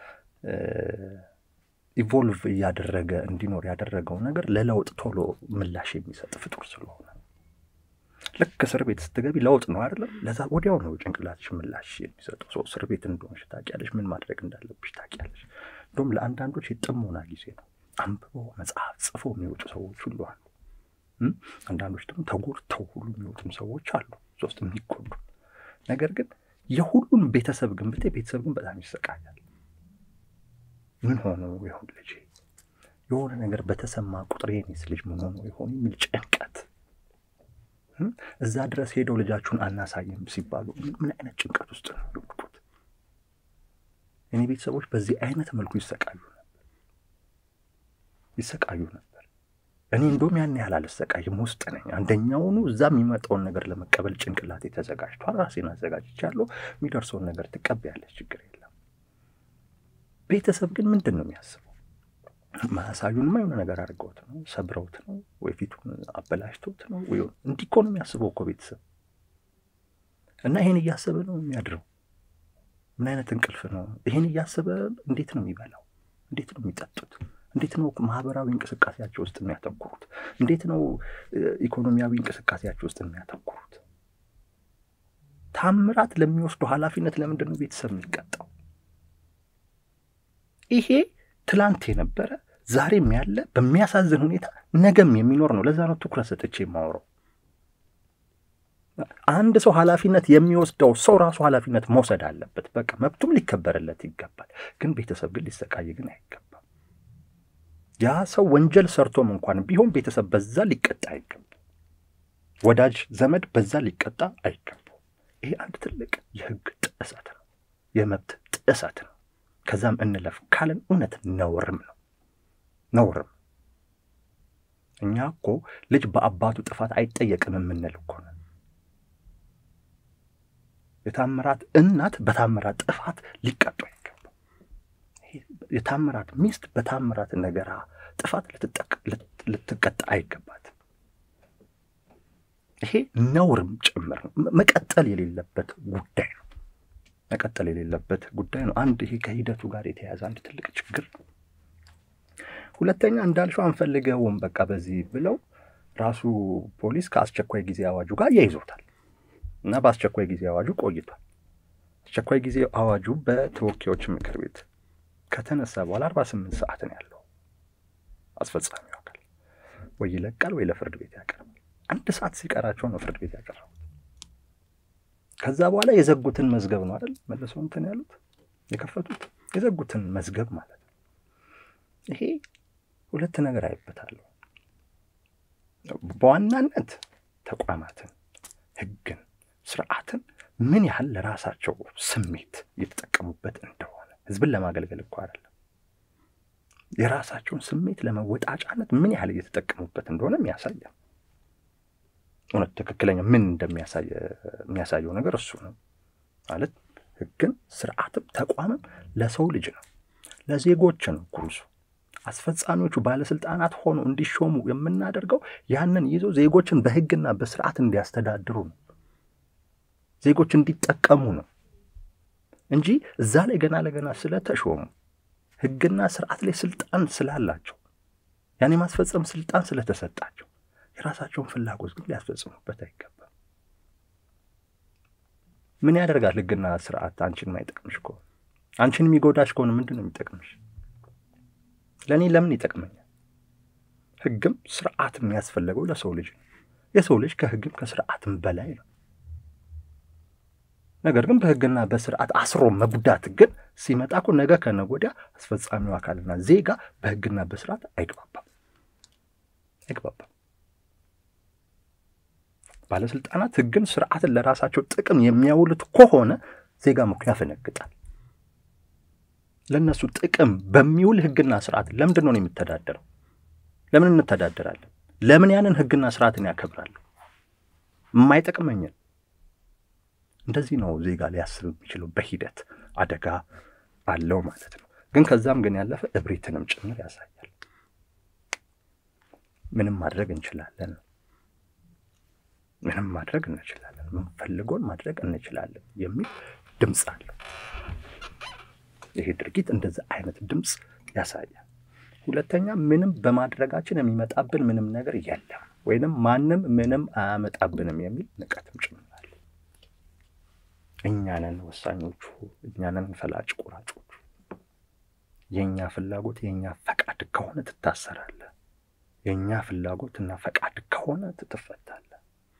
ኢቮልቭ እያደረገ እንዲኖር ያደረገው ነገር ለለውጥ ቶሎ ምላሽ የሚሰጥ ፍጡር ስለሆነ ልክ እስር ቤት ስትገቢ ለውጥ ነው አይደለም። ለዛ ወዲያው ነው ጭንቅላትሽ ምላሽ የሚሰጠው። ሰው እስር ቤት እንደሆንሽ ታውቂያለሽ፣ ምን ማድረግ እንዳለብሽ ታውቂያለሽ። እንደውም ለአንዳንዶች የጥሞና ጊዜ ነው። አንብበው መጽሐፍ ጽፎ የሚወጡ ሰዎች ሁሉ አሉ። አንዳንዶች ደግሞ ተጎድተው ሁሉ የሚወጡም ሰዎች አሉ፣ ሶስት የሚጎዱ ነገር ግን የሁሉም ቤተሰብ ግን ብታይ ቤተሰብ ግን በጣም ይሰቃያል። ምን ሆነው ይሆን ልጅ የሆነ ነገር በተሰማ ቁጥር የኔስ ልጅ ምን ሆነው ይሆን የሚል ጭንቀት እዛ ድረስ ሄደው ልጃችሁን አናሳይም ሲባሉ ምን አይነት ጭንቀት ውስጥ ነው የወጡት? እኔ ቤተሰቦች በዚህ አይነት መልኩ ይሰቃዩ ነበር ይሰቃዩ ነበር። እኔ እንደውም ያን ያህል አልሰቃይም፣ ውስጥ ነኝ። አንደኛውኑ እዛ የሚመጣውን ነገር ለመቀበል ጭንቅላቴ ተዘጋጅቷል። ራሴን አዘጋጅቻለሁ። የሚደርሰውን ነገር ትቀበያለች፣ ችግር የለም። ቤተሰብ ግን ምንድን ነው የሚያስበው? ማሳዩንማ የሆነ ነገር አድርገውት ነው፣ ሰብረውት ነው፣ ወይ ፊቱን አበላሽተውት ነው፣ ወይ እንዲህ እኮ ነው የሚያስበው እኮ ቤተሰብ። እና ይሄን እያሰበ ነው የሚያድረው። ምን አይነት እንቅልፍ ነው? ይሄን እያሰበ እንዴት ነው የሚበላው? እንዴት ነው የሚጠጡት? እንዴት ነው ማህበራዊ እንቅስቃሴያቸው ውስጥ የሚያተኩሩት? እንዴት ነው ኢኮኖሚያዊ እንቅስቃሴያቸው ውስጥ የሚያተኩሩት? ታምራት ለሚወስደው ኃላፊነት ለምንድን ነው ቤተሰብ የሚቀጣው? ይሄ ትላንት የነበረ ዛሬም ያለ በሚያሳዝን ሁኔታ ነገም የሚኖር ነው። ለዛ ነው ትኩረት ሰጥቼ የማወራው። አንድ ሰው ኃላፊነት የሚወስደው ሰው ራሱ ኃላፊነት መውሰድ አለበት። በቃ መብቱም ሊከበርለት ይገባል። ግን ቤተሰብ ግን ሊሰቃይ ግን አይገባም። ያ ሰው ወንጀል ሰርቶም እንኳን ቢሆን ቤተሰብ በዛ ሊቀጣ አይገባም። ወዳጅ ዘመድ በዛ ሊቀጣ አይገባም። ይሄ አንድ ትልቅ የህግ ጥሰት ነው፣ የመብት ጥሰት ነው። ከዛም እንለፍ ካለን እውነት ነውርም ነው ነውርም። እኛ እኮ ልጅ በአባቱ ጥፋት አይጠየቅም የምንል እኮ ነን። የታምራት እናት በታምራት ጥፋት ሊቀጡ አይገባም። የታምራት ሚስት በታምራት ነገራ ጥፋት ልትቀጣ አይገባትም። ይሄ ነውርም ጭምር ነው። መቀጠል የሌለበት ጉዳይ ነው። መቀጠል የሌለበት ጉዳይ ነው። አንድ ይሄ ከሂደቱ ጋር የተያያዘ አንድ ትልቅ ችግር ነው። ሁለተኛ እንዳልሽው አንፈልገውም በቃ በዚህ ብለው ራሱ ፖሊስ ከአስቸኳይ ጊዜ አዋጁ ጋር ያይዞታል እና በአስቸኳይ ጊዜ አዋጁ ቆይቷል። አስቸኳይ ጊዜ አዋጁ በተወካዮች ምክር ቤት ከተነሳ በኋላ አርባ ስምንት ሰዓት ነው ያለው። አስፈጻሚው አካል ወይ ይለቃል ወይ ለፍርድ ቤት ያቀርባል። አንድ ሰዓት ሲቀራቸው ነው ፍርድ ቤት ያቀረቡት። ከዛ በኋላ የዘጉትን መዝገብ ነው አይደል መልሰው እንትን ያሉት የከፈቱት የዘጉትን መዝገብ ማለት ነው። ይሄ ሁለት ነገር አይበታለሁ። በዋናነት ተቋማትን፣ ሕግን፣ ስርዓትን ምን ያህል ለራሳቸው ስሜት እየተጠቀሙበት እንደሆነ ህዝብን ለማገልገል እኮ አይደለም የራሳቸውን ስሜት ለመወጣጫነት ምን ያህል እየተጠቀሙበት እንደሆነ የሚያሳየ እውነት ትክክለኛ ምን እንደሚያሳየው ነገር እሱ ነው ማለት ህግን ስርዓትም ተቋምም ለሰው ልጅ ነው ለዜጎች ነው ኩርሱ አስፈጻሚዎቹ ባለስልጣናት ሆነው እንዲሾሙ የምናደርገው ያንን ይዘው ዜጎችን በህግና በስርዓት እንዲያስተዳድሩ ነው ዜጎች እንዲጠቀሙ ነው እንጂ እዛ ላይ ገና ለገና ስለተሾሙ ህግና ስርዓት ላይ ስልጣን ስላላቸው ያን የማስፈጸም ስልጣን ስለተሰጣቸው የራሳቸውን ፍላጎት ግን ሊያስፈጽሙበት አይገባም። ምን ያደርጋል ህግና ስርዓት አንቺን ማይጠቅምሽ ከሆነ አንቺን የሚጎዳሽ ከሆነ ምንድን ነው የሚጠቅምሽ? ለእኔ ለምን ይጠቅመኛል? ህግም ስርዓት የሚያስፈለገው ለሰው ልጅ ነው። የሰው ልጅ ከህግም ከስርዓትም በላይ ነው። ነገር ግን በህግና በስርዓት አስሮ መጉዳት ግን ሲመጣ እኮ ነገ ከነገ ወዲያ አስፈጻሚው አካልና ዜጋ በህግና በስርዓት አይግባባም አይግባባም። ባለስልጣናት ህግን፣ ስርዓትን ለራሳቸው ጥቅም የሚያውሉት ከሆነ ዜጋ እኮ ያፈነግጣል። ለእነሱ ጥቅም በሚውል ህግና ስርዓት ለምንድን ነው የምተዳደረው? ለምን እንተዳደራለን? ለምን ያንን ህግና ስርዓትን ያከብራሉ? የማይጠቅመኝን እንደዚህ ነው ዜጋ ሊያስብ የሚችለው። በሂደት አደጋ አለው ማለት ነው። ግን ከዛም ግን ያለፈ እብሪትንም ጭምር ያሳያል። ምንም ማድረግ እንችላለን፣ ምንም ማድረግ እንችላለን፣ ምንፈልገውን ማድረግ እንችላለን የሚል ድምፅ አለው። ይሄ ድርጊት እንደዚህ አይነት ድምፅ ያሳያል። ሁለተኛ ምንም በማድረጋችን የሚመጣብን ምንም ነገር የለም ወይንም ማንም ምንም አያመጣብንም የሚል ንቀትም ጭምር እኛንን ወሳኞቹ፣ እኛንን ፈላጭ ቆራጮቹ። የእኛ ፍላጎት የእኛ ፈቃድ ከሆነ ትታሰራለህ። የእኛ ፍላጎትና ፈቃድ ከሆነ ትፈታለህ።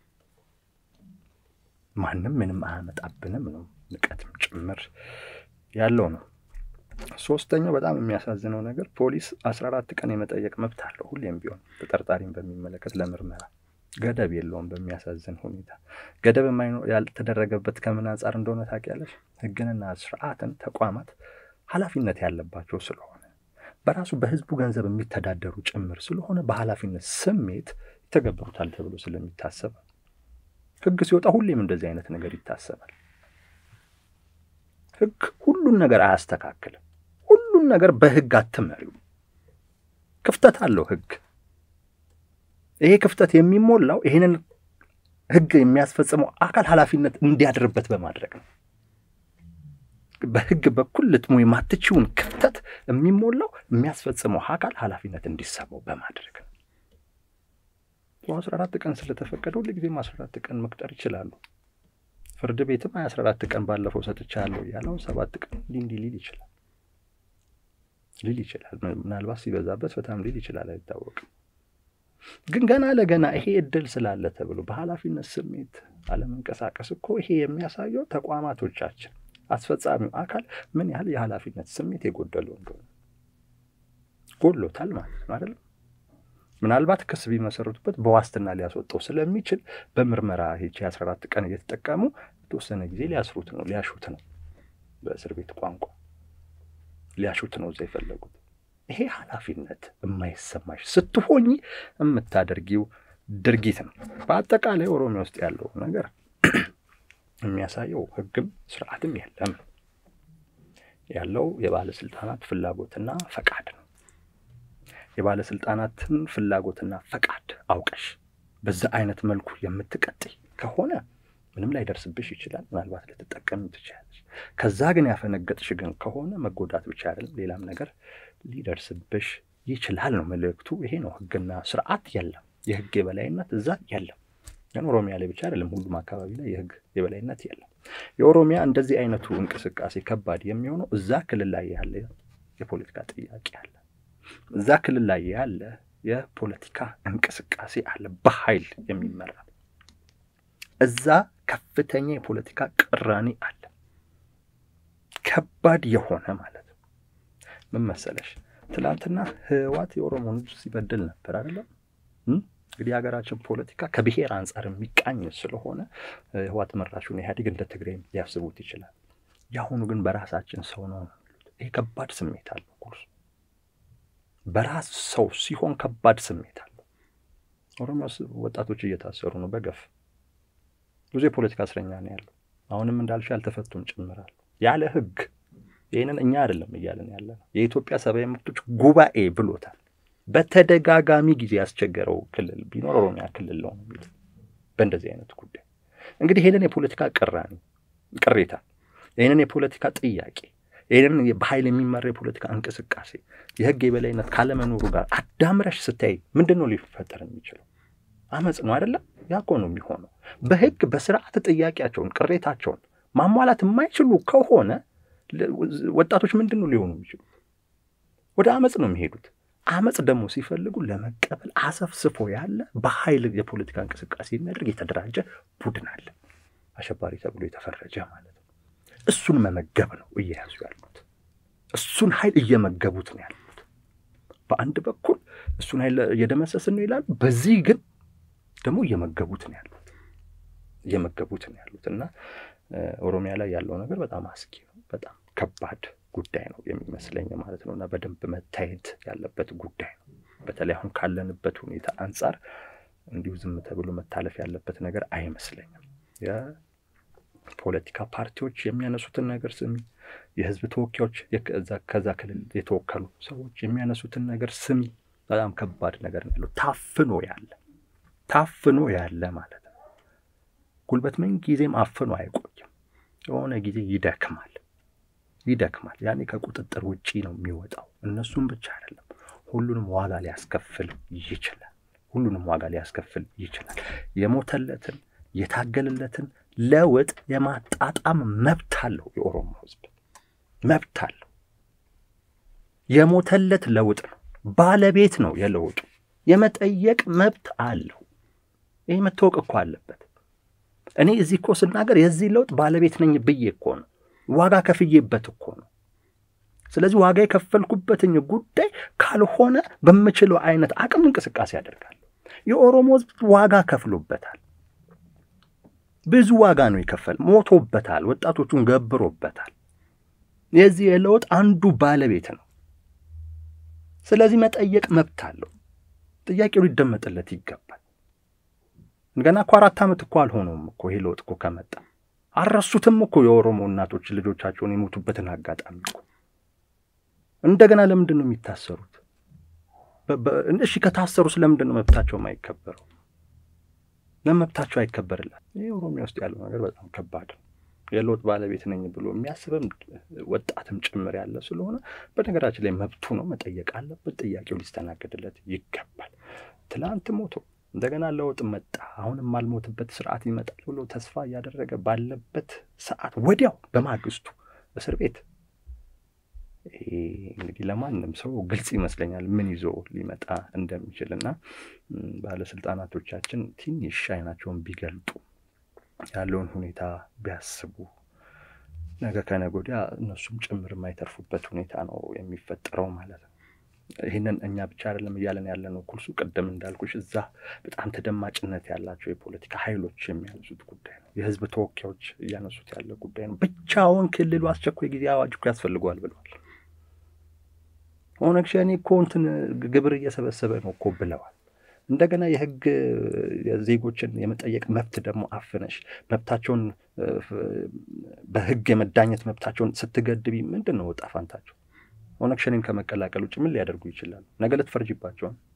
ማንም ምንም አያመጣብንም ነው ንቀትም ጭምር ያለው ነው። ሶስተኛው በጣም የሚያሳዝነው ነገር ፖሊስ አስራ አራት ቀን የመጠየቅ መብት አለው ሁሌም ቢሆን ተጠርጣሪን በሚመለከት ለምርመራ ገደብ የለውም። በሚያሳዝን ሁኔታ ገደብ ያልተደረገበት ከምን አንጻር እንደሆነ ታውቂያለሽ? ሕግንና ስርዓትን ተቋማት ኃላፊነት ያለባቸው ስለሆነ በራሱ በህዝቡ ገንዘብ የሚተዳደሩ ጭምር ስለሆነ በኃላፊነት ስሜት ይተገብሩታል ተብሎ ስለሚታሰብ ሕግ ሲወጣ ሁሌም እንደዚህ አይነት ነገር ይታሰባል። ሕግ ሁሉን ነገር አያስተካክልም። ሁሉን ነገር በሕግ አትመሪው። ክፍተት አለው ሕግ ይሄ ክፍተት የሚሞላው ይህንን ህግ የሚያስፈጽመው አካል ኃላፊነት እንዲያድርበት በማድረግ ነው። በህግ በኩል ልትሞ የማትችውን ክፍተት የሚሞላው የሚያስፈጽመው አካል ኃላፊነት እንዲሰማው በማድረግ ነው። አስራ አራት ቀን ስለተፈቀደ ሁል ጊዜም አስራ አራት ቀን መቅጠር ይችላሉ። ፍርድ ቤትም አስራ አራት ቀን ባለፈው ሰጥቻለሁ ያለውን ሰባት ቀን እንዲህ እንዲህ ሊል ይችላል ሊል ይችላል። ምናልባት ሲበዛበት በጣም ሊል ይችላል፣ አይታወቅም። ግን ገና ለገና ይሄ እድል ስላለ ተብሎ በኃላፊነት ስሜት አለመንቀሳቀስ እኮ ይሄ የሚያሳየው ተቋማቶቻችን አስፈጻሚው አካል ምን ያህል የኃላፊነት ስሜት የጎደለው እንደሆነ ጎሎታል ማለት ነው አይደለም። ምናልባት ክስ ቢመሰረቱበት በዋስትና ሊያስወጣው ስለሚችል በምርመራ ሄቼ አስራ አራት ቀን እየተጠቀሙ የተወሰነ ጊዜ ሊያስሩት ነው ሊያሹት ነው በእስር ቤት ቋንቋ ሊያሹት ነው እዛ የፈለጉት። ይሄ ኃላፊነት የማይሰማሽ ስትሆኝ የምታደርጊው ድርጊት ነው። በአጠቃላይ ኦሮሚያ ውስጥ ያለው ነገር የሚያሳየው ሕግም ስርዓትም የለም ያለው የባለስልጣናት ፍላጎትና ፈቃድ ነው። የባለስልጣናትን ፍላጎትና ፈቃድ አውቀሽ በዛ አይነት መልኩ የምትቀጥይ ከሆነ ምንም ላይደርስብሽ ይችላል። ምናልባት ልትጠቀሚ ትችላለች። ከዛ ግን ያፈነገጥሽ ግን ከሆነ መጎዳት ብቻ አይደለም ሌላም ነገር ሊደርስብሽ ይችላል ነው መልእክቱ። ይሄ ነው። ህግና ስርዓት የለም፣ የህግ የበላይነት እዛ የለም። ግን ኦሮሚያ ላይ ብቻ አይደለም፣ ሁሉም አካባቢ ላይ የህግ የበላይነት የለም። የኦሮሚያ እንደዚህ አይነቱ እንቅስቃሴ ከባድ የሚሆነው እዛ ክልል ላይ ያለ የፖለቲካ ጥያቄ አለ። እዛ ክልል ላይ ያለ የፖለቲካ እንቅስቃሴ አለ፣ በኃይል የሚመራ እዛ ከፍተኛ የፖለቲካ ቅራኔ አለ፣ ከባድ የሆነ ማለት ነው። ምን መሰለሽ ትናንትና ህወሓት የኦሮሞን ህዝብ ሲበድል ነበር አይደለም። እንግዲህ የሀገራችን ፖለቲካ ከብሔር አንጻር የሚቃኝ ስለሆነ ህወሓት መራሹን ኢህአዴግ እንደ ትግራይ ሊያስቡት ይችላል። የአሁኑ ግን በራሳችን ሰው ነው የሚሉት። ይሄ ከባድ ስሜት አለው። ቁርሱ በራስ ሰው ሲሆን ከባድ ስሜት አለው። ኦሮሚያ ውስጥ ወጣቶች እየታሰሩ ነው በገፍ ብዙ የፖለቲካ እስረኛ ነው ያለው። አሁንም እንዳልሽ ያልተፈቱም ጭምራሉ ያለ ህግ። ይህንን እኛ አይደለም እያለን ያለ ነው። የኢትዮጵያ ሰብአዊ መብቶች ጉባኤ ብሎታል። በተደጋጋሚ ጊዜ ያስቸገረው ክልል ቢኖር ኦሮሚያ ክልል ነው የሚሉት በእንደዚህ አይነት ጉዳይ። እንግዲህ ይህንን የፖለቲካ ቅራኔ ቅሬታ፣ ይህንን የፖለቲካ ጥያቄ፣ ይህንን በኃይል የሚመራ የፖለቲካ እንቅስቃሴ የህግ የበላይነት ካለመኖሩ ጋር አዳምረሽ ስታይ ምንድን ነው ሊፈጠር የሚችለው? አመፅ ነው አይደለም? ያ እኮ ነው የሚሆነው። በህግ በስርዓት ጥያቄያቸውን ቅሬታቸውን ማሟላት የማይችሉ ከሆነ ወጣቶች ምንድን ነው ሊሆኑ የሚችሉት? ወደ አመፅ ነው የሚሄዱት። አመፅ ደግሞ ሲፈልጉ ለመቀበል አሰፍስፎ ያለ በኃይል የፖለቲካ እንቅስቃሴ የሚያደርግ የተደራጀ ቡድን አለ፣ አሸባሪ ተብሎ የተፈረጀ ማለት ነው። እሱን መመገብ ነው እየያዙ ያሉት። እሱን ኃይል እየመገቡት ነው ያሉት። በአንድ በኩል እሱን ኃይል እየደመሰስን ነው ይላሉ፣ በዚህ ግን ደግሞ እየመገቡት ነው ያሉት እየመገቡት ነው ያሉት እና ኦሮሚያ ላይ ያለው ነገር በጣም አስጊ ነው። በጣም ከባድ ጉዳይ ነው የሚመስለኝ ማለት ነው እና በደንብ መታየት ያለበት ጉዳይ ነው። በተለይ አሁን ካለንበት ሁኔታ አንጻር እንዲሁ ዝም ተብሎ መታለፍ ያለበት ነገር አይመስለኝም። የፖለቲካ ፓርቲዎች የሚያነሱትን ነገር ስሚ፣ የህዝብ ተወካዮች ከዛ ክልል የተወከሉ ሰዎች የሚያነሱትን ነገር ስሚ። በጣም ከባድ ነገር ነው ያለው። ታፍኖ ያለ ታፍኖ ያለ ማለት ነው። ጉልበት ምን ጊዜም አፍኖ አይቆይም። የሆነ ጊዜ ይደክማል ይደክማል። ያኔ ከቁጥጥር ውጪ ነው የሚወጣው። እነሱም ብቻ አይደለም፣ ሁሉንም ዋጋ ሊያስከፍል ይችላል። ሁሉንም ዋጋ ሊያስከፍል ይችላል። የሞተለትን የታገለለትን ለውጥ የማጣጣም መብት አለው የኦሮሞ ህዝብ፣ መብት አለው። የሞተለት ለውጥ ነው፣ ባለቤት ነው የለውጡ። የመጠየቅ መብት አለው። ይህ መታወቅ እኮ አለበት። እኔ እዚህ እኮ ስናገር የዚህ ለውጥ ባለቤት ነኝ ብዬ እኮ ነው ዋጋ ከፍዬበት እኮ ነው። ስለዚህ ዋጋ የከፈልኩበትኝ ጉዳይ ካልሆነ በምችለው አይነት አቅም እንቅስቃሴ ያደርጋለሁ። የኦሮሞ ህዝብ ዋጋ ከፍሎበታል። ብዙ ዋጋ ነው የከፈል፣ ሞቶበታል፣ ወጣቶቹን ገብሮበታል። የዚህ የለውጥ አንዱ ባለቤት ነው። ስለዚህ መጠየቅ መብት አለው። ጥያቄው ሊደመጥለት ይገባል። ገና እኮ አራት ዓመት እኮ አልሆነውም እኮ ይሄ ለውጥ እኮ ከመጣ አልረሱትም እኮ የኦሮሞ እናቶች ልጆቻቸውን የሞቱበትን አጋጣሚ እኮ። እንደገና ለምንድን ነው የሚታሰሩት? እሺ ከታሰሩ ስለምንድን ነው መብታቸው የማይከበረው? ለመብታቸው አይከበርላት? ይህ ኦሮሚያ ውስጥ ያለው ነገር በጣም ከባድ ነው። የለውጥ ባለቤት ነኝ ብሎ የሚያስብም ወጣትም ጭምር ያለ ስለሆነ በነገራችን ላይ መብቱ ነው፣ መጠየቅ አለበት። ጥያቄው ሊስተናገድለት ይገባል። ትላንት ሞቶ እንደገና ለውጥ መጣ፣ አሁን የማልሞትበት ስርዓት ይመጣል ብሎ ተስፋ እያደረገ ባለበት ሰዓት ወዲያው በማግስቱ እስር ቤት። እንግዲህ ለማንም ሰው ግልጽ ይመስለኛል ምን ይዞ ሊመጣ እንደሚችል እና ባለስልጣናቶቻችን ትንሽ አይናቸውን ቢገልጡ ያለውን ሁኔታ ቢያስቡ ነገ ከነገ ወዲያ እነሱም ጭምር የማይተርፉበት ሁኔታ ነው የሚፈጠረው ማለት ነው። ይህንን እኛ ብቻ አይደለም እያለን ያለ ነው። ኩልሱ ቅድም እንዳልኩሽ እዛ በጣም ተደማጭነት ያላቸው የፖለቲካ ኃይሎች የሚያነሱት ጉዳይ ነው። የህዝብ ተወካዮች እያነሱት ያለ ጉዳይ ነው። ብቻውን ክልሉ አስቸኳይ ጊዜ አዋጅ እኮ ያስፈልገዋል ብለዋል። ኦነግ ሸኔ እኮ እንትን ግብር እየሰበሰበ ነው እኮ ብለዋል። እንደገና የህግ ዜጎችን የመጠየቅ መብት ደግሞ አፍነሽ መብታቸውን በህግ የመዳኘት መብታቸውን ስትገድቢ ምንድን ነው ዕጣ ፈንታቸው? ኦነግ ሸኔን ከመቀላቀል ውጭ ምን ሊያደርጉ ይችላሉ? ነገ ልትፈርጅባቸው ነው።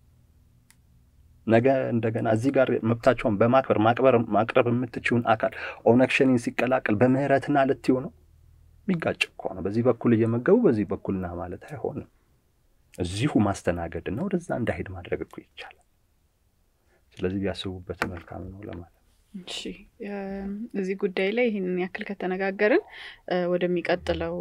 ነገ እንደገና እዚህ ጋር መብታቸውን በማክበር ማቅበር ማቅረብ የምትችውን አካል ኦነግ ሸኔን ሲቀላቀል በምህረትና ልትዩ ነው። የሚጋጭ እኮ ነው። በዚህ በኩል እየመገቡ በዚህ በኩል ና ማለት አይሆንም። እዚሁ ማስተናገድ እና ወደዛ እንዳሄድ ማድረግ እኮ ይቻላል። ስለዚህ ቢያስቡበት መልካም ነው ለማለት እሺ እዚህ ጉዳይ ላይ ይህንን ያክል ከተነጋገርን ወደሚቀጥለው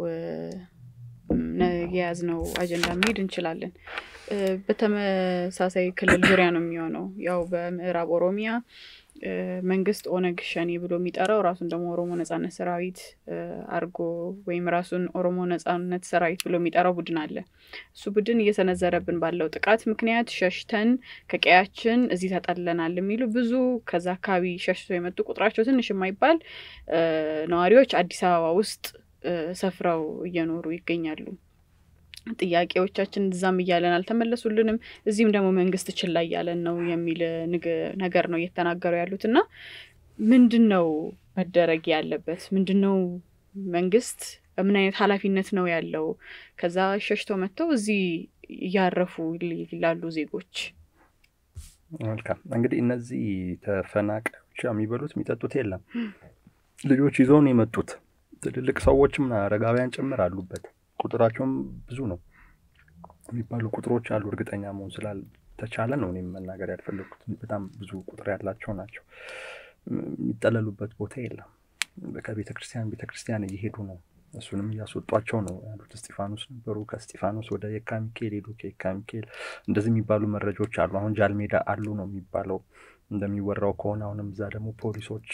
የያዝነው አጀንዳ መሄድ እንችላለን። በተመሳሳይ ክልል ዙሪያ ነው የሚሆነው። ያው በምዕራብ ኦሮሚያ መንግስት ኦነግ ሸኔ ብሎ የሚጠራው ራሱን ደግሞ ኦሮሞ ነጻነት ሰራዊት አርጎ ወይም ራሱን ኦሮሞ ነጻነት ሰራዊት ብሎ የሚጠራው ቡድን አለ። እሱ ቡድን እየሰነዘረብን ባለው ጥቃት ምክንያት ሸሽተን ከቀያችን እዚህ ተጠልለናል የሚሉ ብዙ ከዛ አካባቢ ሸሽተው የመጡ ቁጥራቸው ትንሽ የማይባል ነዋሪዎች አዲስ አበባ ውስጥ ሰፍረው እየኖሩ ይገኛሉ። ጥያቄዎቻችን እዛም እያለን አልተመለሱልንም፣ እዚህም ደግሞ መንግስት ችላ እያለን ነው የሚል ነገር ነው እየተናገሩ ያሉት እና ምንድን ነው መደረግ ያለበት? ምንድን ነው መንግስት ምን አይነት ኃላፊነት ነው ያለው? ከዛ ሸሽተው መጥተው እዚህ እያረፉ ላሉ ዜጎች መልካም እንግዲህ እነዚህ ተፈናቃዮች የሚበሉት የሚጠጡት የለም። ልጆች ይዘው ነው የመጡት። ትልልቅ ሰዎችም አረጋውያን ጭምር አሉበት። ቁጥራቸውም ብዙ ነው የሚባሉ ቁጥሮች አሉ። እርግጠኛ መሆን ስላልተቻለ ነው እኔም መናገር ያልፈለግኩት። በጣም ብዙ ቁጥር ያላቸው ናቸው። የሚጠለሉበት ቦታ የለም። ከቤተ ክርስቲያን ቤተ ክርስቲያን እየሄዱ ነው። እሱንም እያስወጧቸው ነው ያሉት። እስጢፋኖስ ነበሩ። ከእስጢፋኖስ ወደ የካ ሚካኤል ሄዱ። ከየካ ሚካኤል እንደዚህ የሚባሉ መረጃዎች አሉ። አሁን ጃልሜዳ አሉ ነው የሚባለው እንደሚወራው ከሆነ አሁንም እዛ ደግሞ ፖሊሶች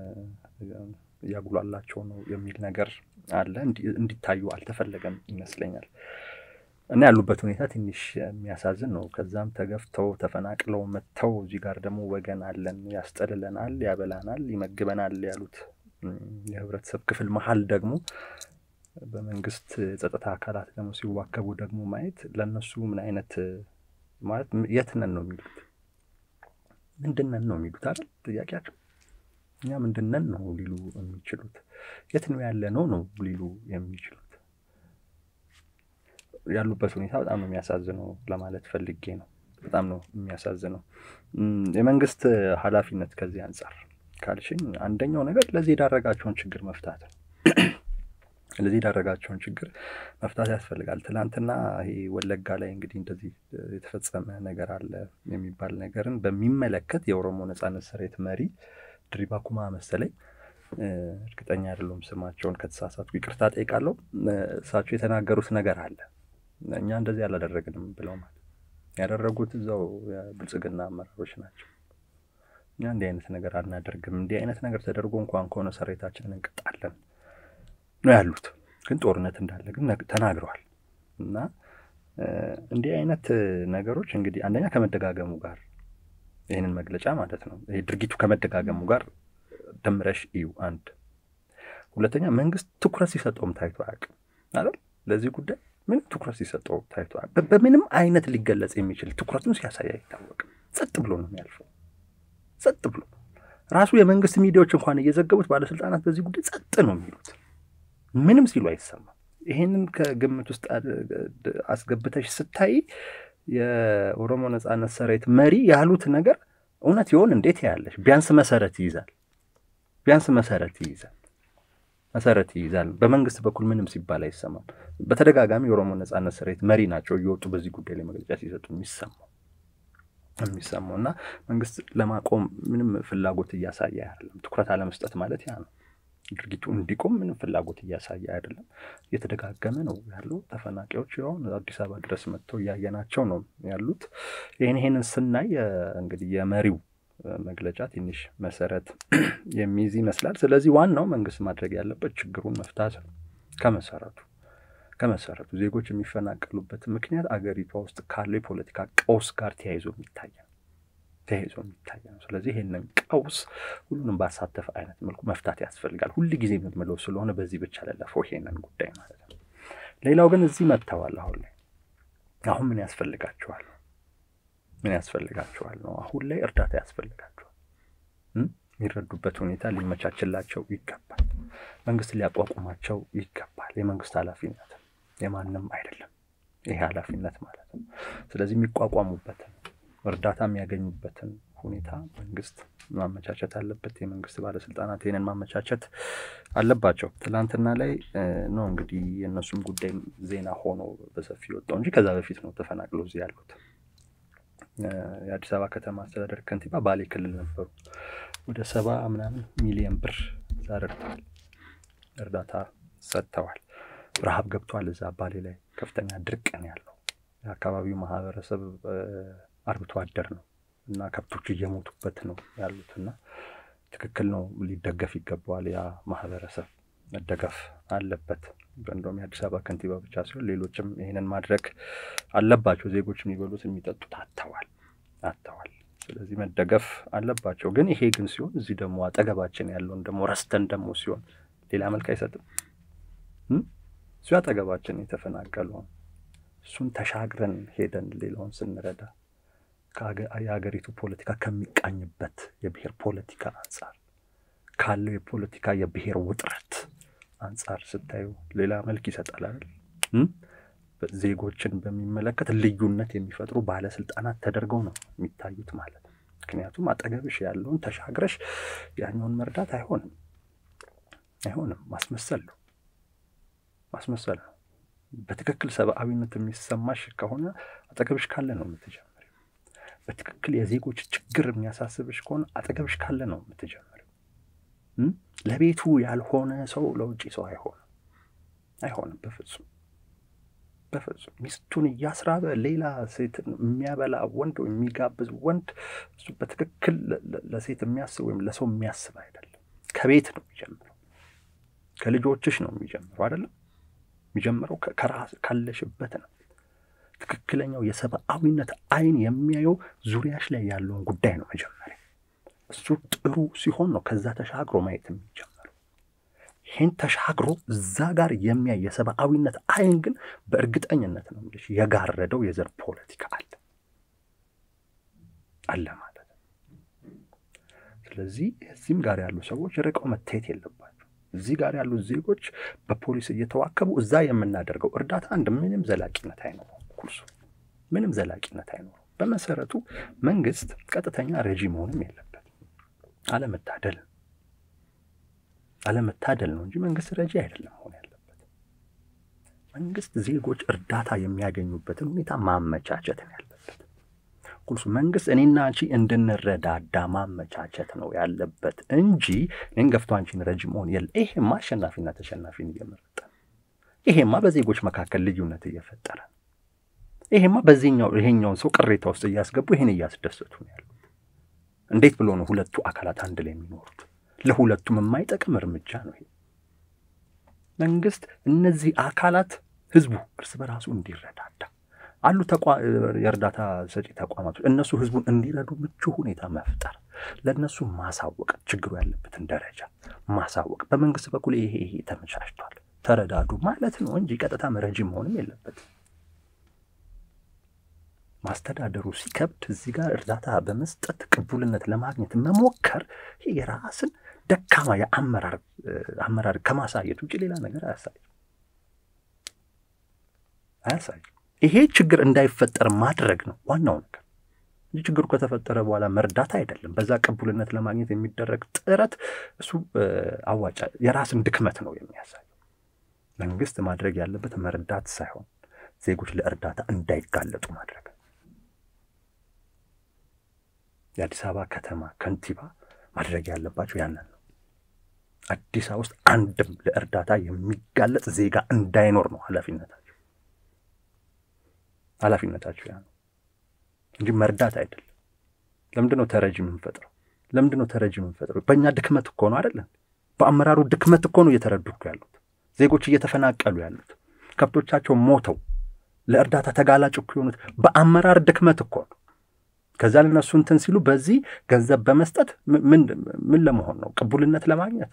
እያጉላላቸው ነው የሚል ነገር አለ። እንዲታዩ አልተፈለገም ይመስለኛል። እና ያሉበት ሁኔታ ትንሽ የሚያሳዝን ነው። ከዛም ተገፍተው ተፈናቅለው መጥተው እዚህ ጋር ደግሞ ወገን አለን፣ ያስጠልለናል፣ ያበላናል፣ ይመግበናል ያሉት የህብረተሰብ ክፍል መሀል ደግሞ በመንግስት የጸጥታ አካላት ደግሞ ሲዋከቡ ደግሞ ማየት ለእነሱ ምን አይነት ማለት የት ነን ነው የሚሉት ምንድነን ነው የሚሉት አይደል ጥያቄያቸው እኛ ምንድነን ነው ሊሉ የሚችሉት የት ነው ያለ ነው ነው ሊሉ የሚችሉት ያሉበት ሁኔታ በጣም ነው የሚያሳዝነው ለማለት ፈልጌ ነው በጣም ነው የሚያሳዝነው የመንግስት ኃላፊነት ከዚህ አንጻር ካልሽኝ አንደኛው ነገር ለዚህ የዳረጋቸውን ችግር መፍታት ነው ለዚህ የዳረጋቸውን ችግር መፍታት ያስፈልጋል ትላንትና ይሄ ወለጋ ላይ እንግዲህ እንደዚህ የተፈጸመ ነገር አለ የሚባል ነገርን በሚመለከት የኦሮሞ ነጻነት ሰራዊት መሪ ድሪባ ኩማ መሰለኝ እርግጠኛ አይደለሁም ስማቸውን ከተሳሳትኩ ይቅርታ ጠይቃለሁ እሳቸው የተናገሩት ነገር አለ እኛ እንደዚህ አላደረግንም ብለው ማለት ያደረጉት እዛው የብልጽግና አመራሮች ናቸው እኛ እንዲህ አይነት ነገር አናደርግም እንዲህ አይነት ነገር ተደርጎ እንኳን ከሆነ ሰራዊታችንን እንቅጣለን ነው ያሉት ግን ጦርነት እንዳለ ግን ተናግረዋል እና እንዲህ አይነት ነገሮች እንግዲህ አንደኛ ከመደጋገሙ ጋር ይህንን መግለጫ ማለት ነው ይህ ድርጊቱ ከመደጋገሙ ጋር ደምረሽ እዩ አንድ ሁለተኛ መንግስት ትኩረት ሲሰጠውም ታይቶ አያውቅም አይደል ለዚህ ጉዳይ ምንም ትኩረት ሲሰጠው ታይቶ በምንም አይነት ሊገለጽ የሚችል ትኩረቱን ሲያሳይ አይታወቅም ጸጥ ብሎ ነው የሚያልፈው ጸጥ ብሎ ራሱ የመንግስት ሚዲያዎች እንኳን እየዘገቡት ባለስልጣናት በዚህ ጉዳይ ጸጥ ነው የሚሉት ምንም ሲሉ አይሰማም ይሄንን ከግምት ውስጥ አስገብተሽ ስታይ የኦሮሞ ነጻነት ሰራዊት መሪ ያሉት ነገር እውነት ይሆን እንዴት ያለሽ ቢያንስ መሰረት ይይዛል ቢያንስ መሰረት ይይዛል መሰረት ይይዛል በመንግስት በኩል ምንም ሲባል አይሰማም በተደጋጋሚ የኦሮሞ ነጻነት ሰራዊት መሪ ናቸው እየወጡ በዚህ ጉዳይ ላይ መግለጫ ሲሰጡ የሚሰማው የሚሰማው እና መንግስት ለማቆም ምንም ፍላጎት እያሳየ አይደለም ትኩረት አለመስጠት ማለት ያ ነው ድርጊቱ እንዲቆም ምንም ፍላጎት እያሳየ አይደለም እየተደጋገመ ነው ያሉ ተፈናቃዮች ሁን አዲስ አበባ ድረስ መጥተው እያየናቸው ነው ያሉት ይህን ይህንን ስናይ እንግዲህ የመሪው መግለጫ ትንሽ መሰረት የሚይዝ ይመስላል ስለዚህ ዋናው መንግስት ማድረግ ያለበት ችግሩን መፍታት ነው ከመሰረቱ ከመሰረቱ ዜጎች የሚፈናቀሉበት ምክንያት አገሪቷ ውስጥ ካለው የፖለቲካ ቀውስ ጋር ተያይዞ የሚታይ ነው ተያይዞ የሚታይ ነው ስለዚህ ይህንን ቀውስ ሁሉንም ባሳተፈ አይነት መልኩ መፍታት ያስፈልጋል ሁል ጊዜ የምምለው ስለሆነ በዚህ ብቻ ለለፈው ይሄንን ጉዳይ ማለት ነው ሌላው ግን እዚህ መጥተዋል አሁን ላይ አሁን ምን ያስፈልጋቸዋል ምን ያስፈልጋቸዋል ነው አሁን ላይ እርዳታ ያስፈልጋቸዋል የሚረዱበት ሁኔታ ሊመቻችላቸው ይገባል መንግስት ሊያቋቁማቸው ይገባል የመንግስት ኃላፊነት የማንም አይደለም ይሄ ኃላፊነት ማለት ነው። ስለዚህ የሚቋቋሙበትን እርዳታ የሚያገኙበትን ሁኔታ መንግስት ማመቻቸት አለበት። የመንግስት ባለስልጣናት ይህንን ማመቻቸት አለባቸው። ትናንትና ላይ ነው እንግዲህ የእነሱም ጉዳይ ዜና ሆኖ በሰፊ ወጣው እንጂ ከዛ በፊት ነው ተፈናቅለው እዚህ ያሉት። የአዲስ አበባ ከተማ አስተዳደር ከንቲባ ባሌ ክልል ነበሩ። ወደ ሰባ ምናምን ሚሊዮን ብር እዛ ረድተዋል፣ እርዳታ ሰጥተዋል። ረሃብ ገብቷል። እዛ ባሌ ላይ ከፍተኛ ድርቅ ነው ያለው። የአካባቢው ማህበረሰብ አርብቶ አደር ነው እና ከብቶች እየሞቱበት ነው ያሉት እና ትክክል ነው፣ ሊደገፍ ይገባዋል። ያ ማህበረሰብ መደገፍ አለበት። እንደውም የአዲስ አበባ ከንቲባ ብቻ ሲሆን ሌሎችም ይህንን ማድረግ አለባቸው። ዜጎች የሚበሉት የሚጠጡት አጥተዋል አጥተዋል። ስለዚህ መደገፍ አለባቸው። ግን ይሄ ግን ሲሆን እዚህ ደግሞ አጠገባችን ያለውን ደግሞ ረስተን ደግሞ ሲሆን ሌላ መልክ አይሰጥም። እሱ አጠገባችን የተፈናቀለውን እሱን ተሻግረን ሄደን ሌላውን ስንረዳ የሀገሪቱ ፖለቲካ ከሚቃኝበት የብሔር ፖለቲካ አንጻር ካለው የፖለቲካ የብሔር ውጥረት አንጻር ስታዩ ሌላ መልክ ይሰጣል አይደል? ዜጎችን በሚመለከት ልዩነት የሚፈጥሩ ባለስልጣናት ተደርገው ነው የሚታዩት ማለት ነው። ምክንያቱም አጠገብሽ ያለውን ተሻግረሽ ያኛውን መርዳት አይሆንም አይሆንም። ማስመሰል ነው ማስመሰል ነው። በትክክል ሰብአዊነት የሚሰማሽ ከሆነ አጠገብሽ ካለ ነው የምትጀምሪው። በትክክል የዜጎች ችግር የሚያሳስብሽ ከሆነ አጠገብሽ ካለ ነው የምትጀምሪው። ለቤቱ ያልሆነ ሰው ለውጭ ሰው አይሆንም አይሆንም፣ በፍጹም በፍጹም። ሚስቱን እያስራበ ሌላ ሴትን የሚያበላ ወንድ ወይም የሚጋብዝ ወንድ እሱ በትክክል ለሴት የሚያስብ ወይም ለሰው የሚያስብ አይደለም። ከቤት ነው የሚጀምረው፣ ከልጆችሽ ነው የሚጀምረው አይደለም የሚጀምረው ከራስ ካለሽበት ነው። ትክክለኛው የሰብአዊነት አይን የሚያየው ዙሪያሽ ላይ ያለውን ጉዳይ ነው መጀመሪያ። እሱ ጥሩ ሲሆን ነው ከዛ ተሻግሮ ማየት የሚጀምረው። ይህን ተሻግሮ እዛ ጋር የሚያይ የሰብአዊነት አይን ግን በእርግጠኝነት ነው የምልሽ የጋረደው የዘር ፖለቲካ አለ አለ ማለት ነው። ስለዚህ እዚህም ጋር ያሉ ሰዎች ርቀው መታየት የለባቸው። እዚህ ጋር ያሉ ዜጎች በፖሊስ እየተዋከቡ እዛ የምናደርገው እርዳታ አንድ ምንም ዘላቂነት አይኖረውም። ኩርሱ ምንም ዘላቂነት አይኖረውም። በመሰረቱ መንግስት ቀጥተኛ ረጂ መሆንም የለበት። አለመታደል አለመታደል ነው እንጂ መንግስት ረጂ አይደለም መሆን ያለበት። መንግስት ዜጎች እርዳታ የሚያገኙበትን ሁኔታ ማመቻቸት ነው ያለበት። ኩርሱ መንግስት እኔና አንቺ እንድንረዳዳ ማመቻቸት ነው ያለበት እንጂ እኔን ገፍቶ አንቺን ረጂ መሆን የለ። ይሄማ አሸናፊና ተሸናፊን እየመረጠ ነው። ይሄማ በዜጎች መካከል ልዩነት እየፈጠረ ነው። ይሄማ በዚህኛው ይሄኛውን ሰው ቅሬታ ውስጥ እያስገቡ ይሄን እያስደሰቱ ነው ያሉት። እንዴት ብሎ ነው ሁለቱ አካላት አንድ ላይ የሚኖሩት? ለሁለቱም የማይጠቅም እርምጃ ነው ይሄ። መንግስት እነዚህ አካላት ህዝቡ እርስ በራሱ እንዲረዳዳ አሉ የእርዳታ ሰጪ ተቋማቶች እነሱ ህዝቡን እንዲረዱ ምቹ ሁኔታ መፍጠር፣ ለእነሱ ማሳወቅ፣ ችግሩ ያለበትን ደረጃ ማሳወቅ። በመንግስት በኩል ይሄ ይሄ ተመቻችቷል ተረዳዱ ማለት ነው እንጂ ቀጥታ መረጂ መሆንም የለበትም። ማስተዳደሩ ሲከብድ እዚህ ጋር እርዳታ በመስጠት ቅቡልነት ለማግኘት መሞከር ይሄ የራስን ደካማ የአመራር አመራር ከማሳየት ውጭ ሌላ ነገር አያሳይም አያሳይም። ይሄ ችግር እንዳይፈጠር ማድረግ ነው ዋናው ነገር እንጂ ችግሩ ከተፈጠረ በኋላ መርዳት አይደለም። በዛ ቅቡልነት ለማግኘት የሚደረግ ጥረት እሱ አዋጫ የራስን ድክመት ነው የሚያሳየው። መንግስት ማድረግ ያለበት መርዳት ሳይሆን ዜጎች ለእርዳታ እንዳይጋለጡ ማድረግ የአዲስ አበባ ከተማ ከንቲባ ማድረግ ያለባቸው ያንን ነው። አዲስ አበባ ውስጥ አንድም ለእርዳታ የሚጋለጥ ዜጋ እንዳይኖር ነው ኃላፊነታቸው ኃላፊነታቸው ያ ነው እንጂ መርዳት አይደለም። ለምንድን ነው ተረጂ የምንፈጥረው? ለምንድን ነው ተረጂ የምንፈጥረው? በእኛ ድክመት እኮ ነው አይደለም። በአመራሩ ድክመት እኮ ነው እየተረዱ እኮ ያሉት ዜጎች እየተፈናቀሉ ያሉት ከብቶቻቸው ሞተው ለእርዳታ ተጋላጭ እኮ የሆኑት በአመራር ድክመት እኮ ነው። ከዛ ለነሱ እንትን ሲሉ በዚህ ገንዘብ በመስጠት ምን ለመሆን ነው? ቅቡልነት ለማግኘት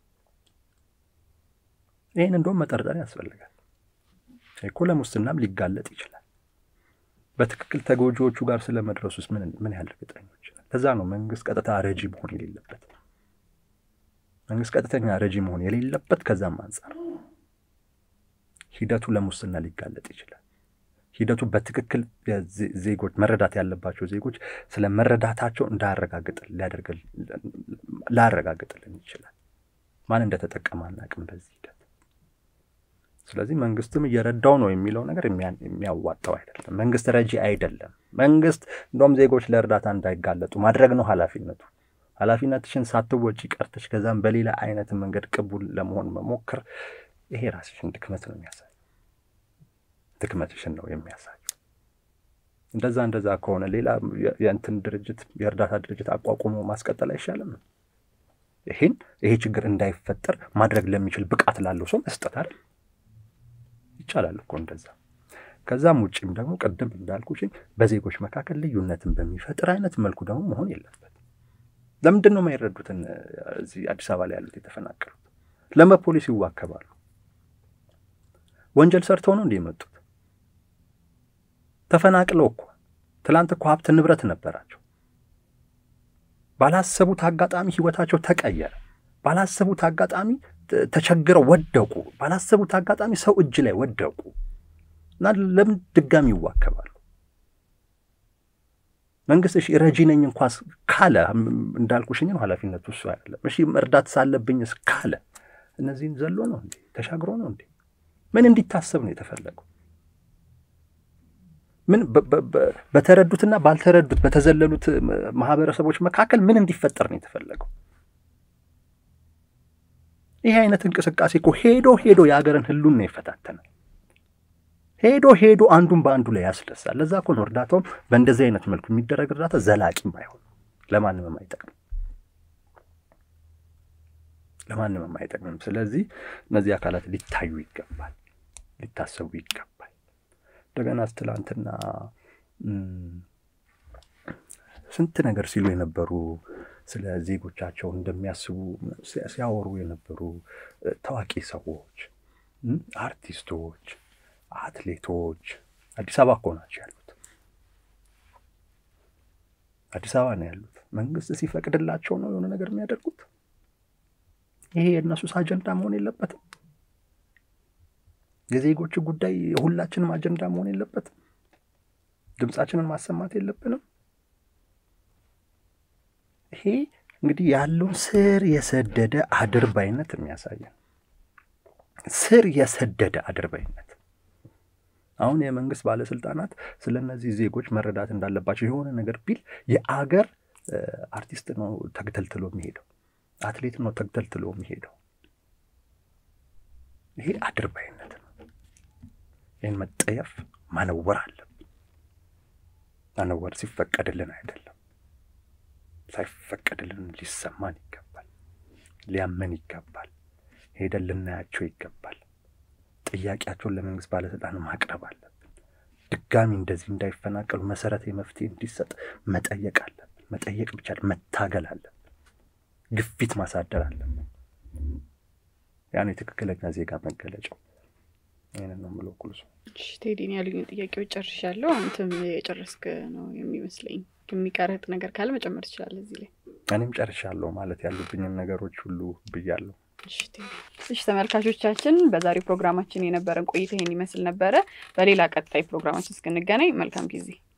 ይህን እንደውም መጠርጠር ያስፈልጋል እኮ ለሙስናም ሊጋለጥ ይችላል። በትክክል ተጎጂዎቹ ጋር ስለመድረሱ ውስጥ ምን ያህል እርግጠኞች? ለዛ ነው መንግስት ቀጥታ ረጂ መሆን የሌለበት መንግስት ቀጥተኛ ረጂ መሆን የሌለበት ከዛም አንጻር ሂደቱ ለሙስና ሊጋለጥ ይችላል። ሂደቱ በትክክል ዜጎች መረዳት ያለባቸው ዜጎች ስለ መረዳታቸው እንዳያረጋግጥል ላያረጋግጥልን ይችላል። ማን እንደተጠቀመ አናውቅም በዚህ ሂደት። ስለዚህ መንግስትም እየረዳው ነው የሚለው ነገር የሚያዋጣው አይደለም። መንግስት ረጂ አይደለም። መንግስት እንደውም ዜጎች ለእርዳታ እንዳይጋለጡ ማድረግ ነው ኃላፊነቱ። ኃላፊነትሽን ሳትወጪ ቀርተሽ ከዛም በሌላ አይነት መንገድ ቅቡል ለመሆን መሞከር ይሄ ራስሽን ድክመት ነው የሚያሳየው። ድክመትሽን ነው የሚያሳየው። እንደዛ እንደዛ ከሆነ ሌላ የእንትን ድርጅት የእርዳታ ድርጅት አቋቁሞ ማስቀጠል አይሻልም? ይሄን ይሄ ችግር እንዳይፈጠር ማድረግ ለሚችል ብቃት ላለው ሰው መስጠት አይደል? ይቻላል እኮ እንደዛ። ከዛም ውጭም ደግሞ ቅድም እንዳልኩሽኝ በዜጎች መካከል ልዩነትን በሚፈጥር አይነት መልኩ ደግሞ መሆን የለበት። ለምንድን ነው የማይረዱትን እዚህ አዲስ አበባ ላይ ያሉት የተፈናቀሉት? ለምን በፖሊስ ይዋከባሉ? ወንጀል ሰርተው ነው እንዲህ የመጡት? ተፈናቅለው እኮ ትላንት እኮ ሀብት ንብረት ነበራቸው። ባላሰቡት አጋጣሚ ህይወታቸው ተቀየረ። ባላሰቡት አጋጣሚ ተቸግረው ወደቁ። ባላሰቡት አጋጣሚ ሰው እጅ ላይ ወደቁ እና ለምን ድጋሚ ይዋከባሉ? መንግስት እሺ ረጂ ነኝ እንኳስ ካለ እንዳልኩሽኝ ነው ኃላፊነቱ እሱ አይደለም። እሺ መርዳት ሳለብኝስ ካለ እነዚህን ዘሎ ነው እንዴ? ተሻግሮ ነው እንዴ? ምን እንዲታሰብ ነው የተፈለገው? ምን በተረዱትና ባልተረዱት በተዘለሉት ማህበረሰቦች መካከል ምን እንዲፈጠር ነው የተፈለገው? ይህ አይነት እንቅስቃሴ እኮ ሄዶ ሄዶ የሀገርን ህሉን ነው የፈታተነው። ሄዶ ሄዶ አንዱን በአንዱ ላይ ያስደሳል። ለዛ እኮ ነው እርዳታውም በእንደዚህ አይነት መልኩ የሚደረግ እርዳታ ዘላቂም አይሆን ለማንም የማይጠቅም ለማንም የማይጠቅምም። ስለዚህ እነዚህ አካላት ሊታዩ ይገባል፣ ሊታሰቡ ይገባል። እንደገና ትላንትና ስንት ነገር ሲሉ የነበሩ ስለ ዜጎቻቸው እንደሚያስቡ ሲያወሩ የነበሩ ታዋቂ ሰዎች፣ አርቲስቶች፣ አትሌቶች አዲስ አበባ እኮ ናቸው ያሉት። አዲስ አበባ ነው ያሉት። መንግስት ሲፈቅድላቸው ነው የሆነ ነገር የሚያደርጉት። ይሄ የእነሱስ አጀንዳ መሆን የለበትም። የዜጎች ጉዳይ የሁላችንም አጀንዳ መሆን የለበትም። ድምፃችንን ማሰማት የለብንም። ይሄ እንግዲህ ያለውን ስር የሰደደ አድርባይነት የሚያሳየን ስር የሰደደ አድርባይነት። አሁን የመንግስት ባለስልጣናት ስለ እነዚህ ዜጎች መረዳት እንዳለባቸው የሆነ ነገር ቢል የአገር አርቲስት ነው ተግተልትሎ የሚሄደው፣ አትሌት ነው ተግተልትሎ የሚሄደው። ይሄ አድርባይነት ነው። ይህን መጠየፍ ማነወር አለብን። ማነወር ሲፈቀድልን አይደለም ሳይፈቀድልን ሊሰማን ይገባል። ሊያመን ይገባል። ሄደን ልናያቸው ይገባል። ጥያቄያቸውን ለመንግስት ባለስልጣን ማቅረብ አለብን። ድጋሚ እንደዚህ እንዳይፈናቀሉ መሰረታዊ መፍትሄ እንዲሰጥ መጠየቅ አለብን። መጠየቅ ብቻ መታገል አለብን። ግፊት ማሳደር አለብን። ያን የትክክለኛ ዜጋ መገለጫው ይህንን ነው የምለው። ኩልሱ ቴዲን ያሉኝ ጥያቄዎች ጨርሻለሁ። አንተም የጨረስክ ነው የሚመስለኝ። የሚቀረጥ ነገር ካለ መጨመር ትችላለህ እዚህ ላይ። እኔም ጨርሻለሁ ማለት ያሉብኝን ነገሮች ሁሉ ብያለሁ። እሺ ተመልካቾቻችን፣ በዛሬው ፕሮግራማችን የነበረን ቆይታ ይህን ይመስል ነበረ። በሌላ ቀጣይ ፕሮግራማችን እስክንገናኝ መልካም ጊዜ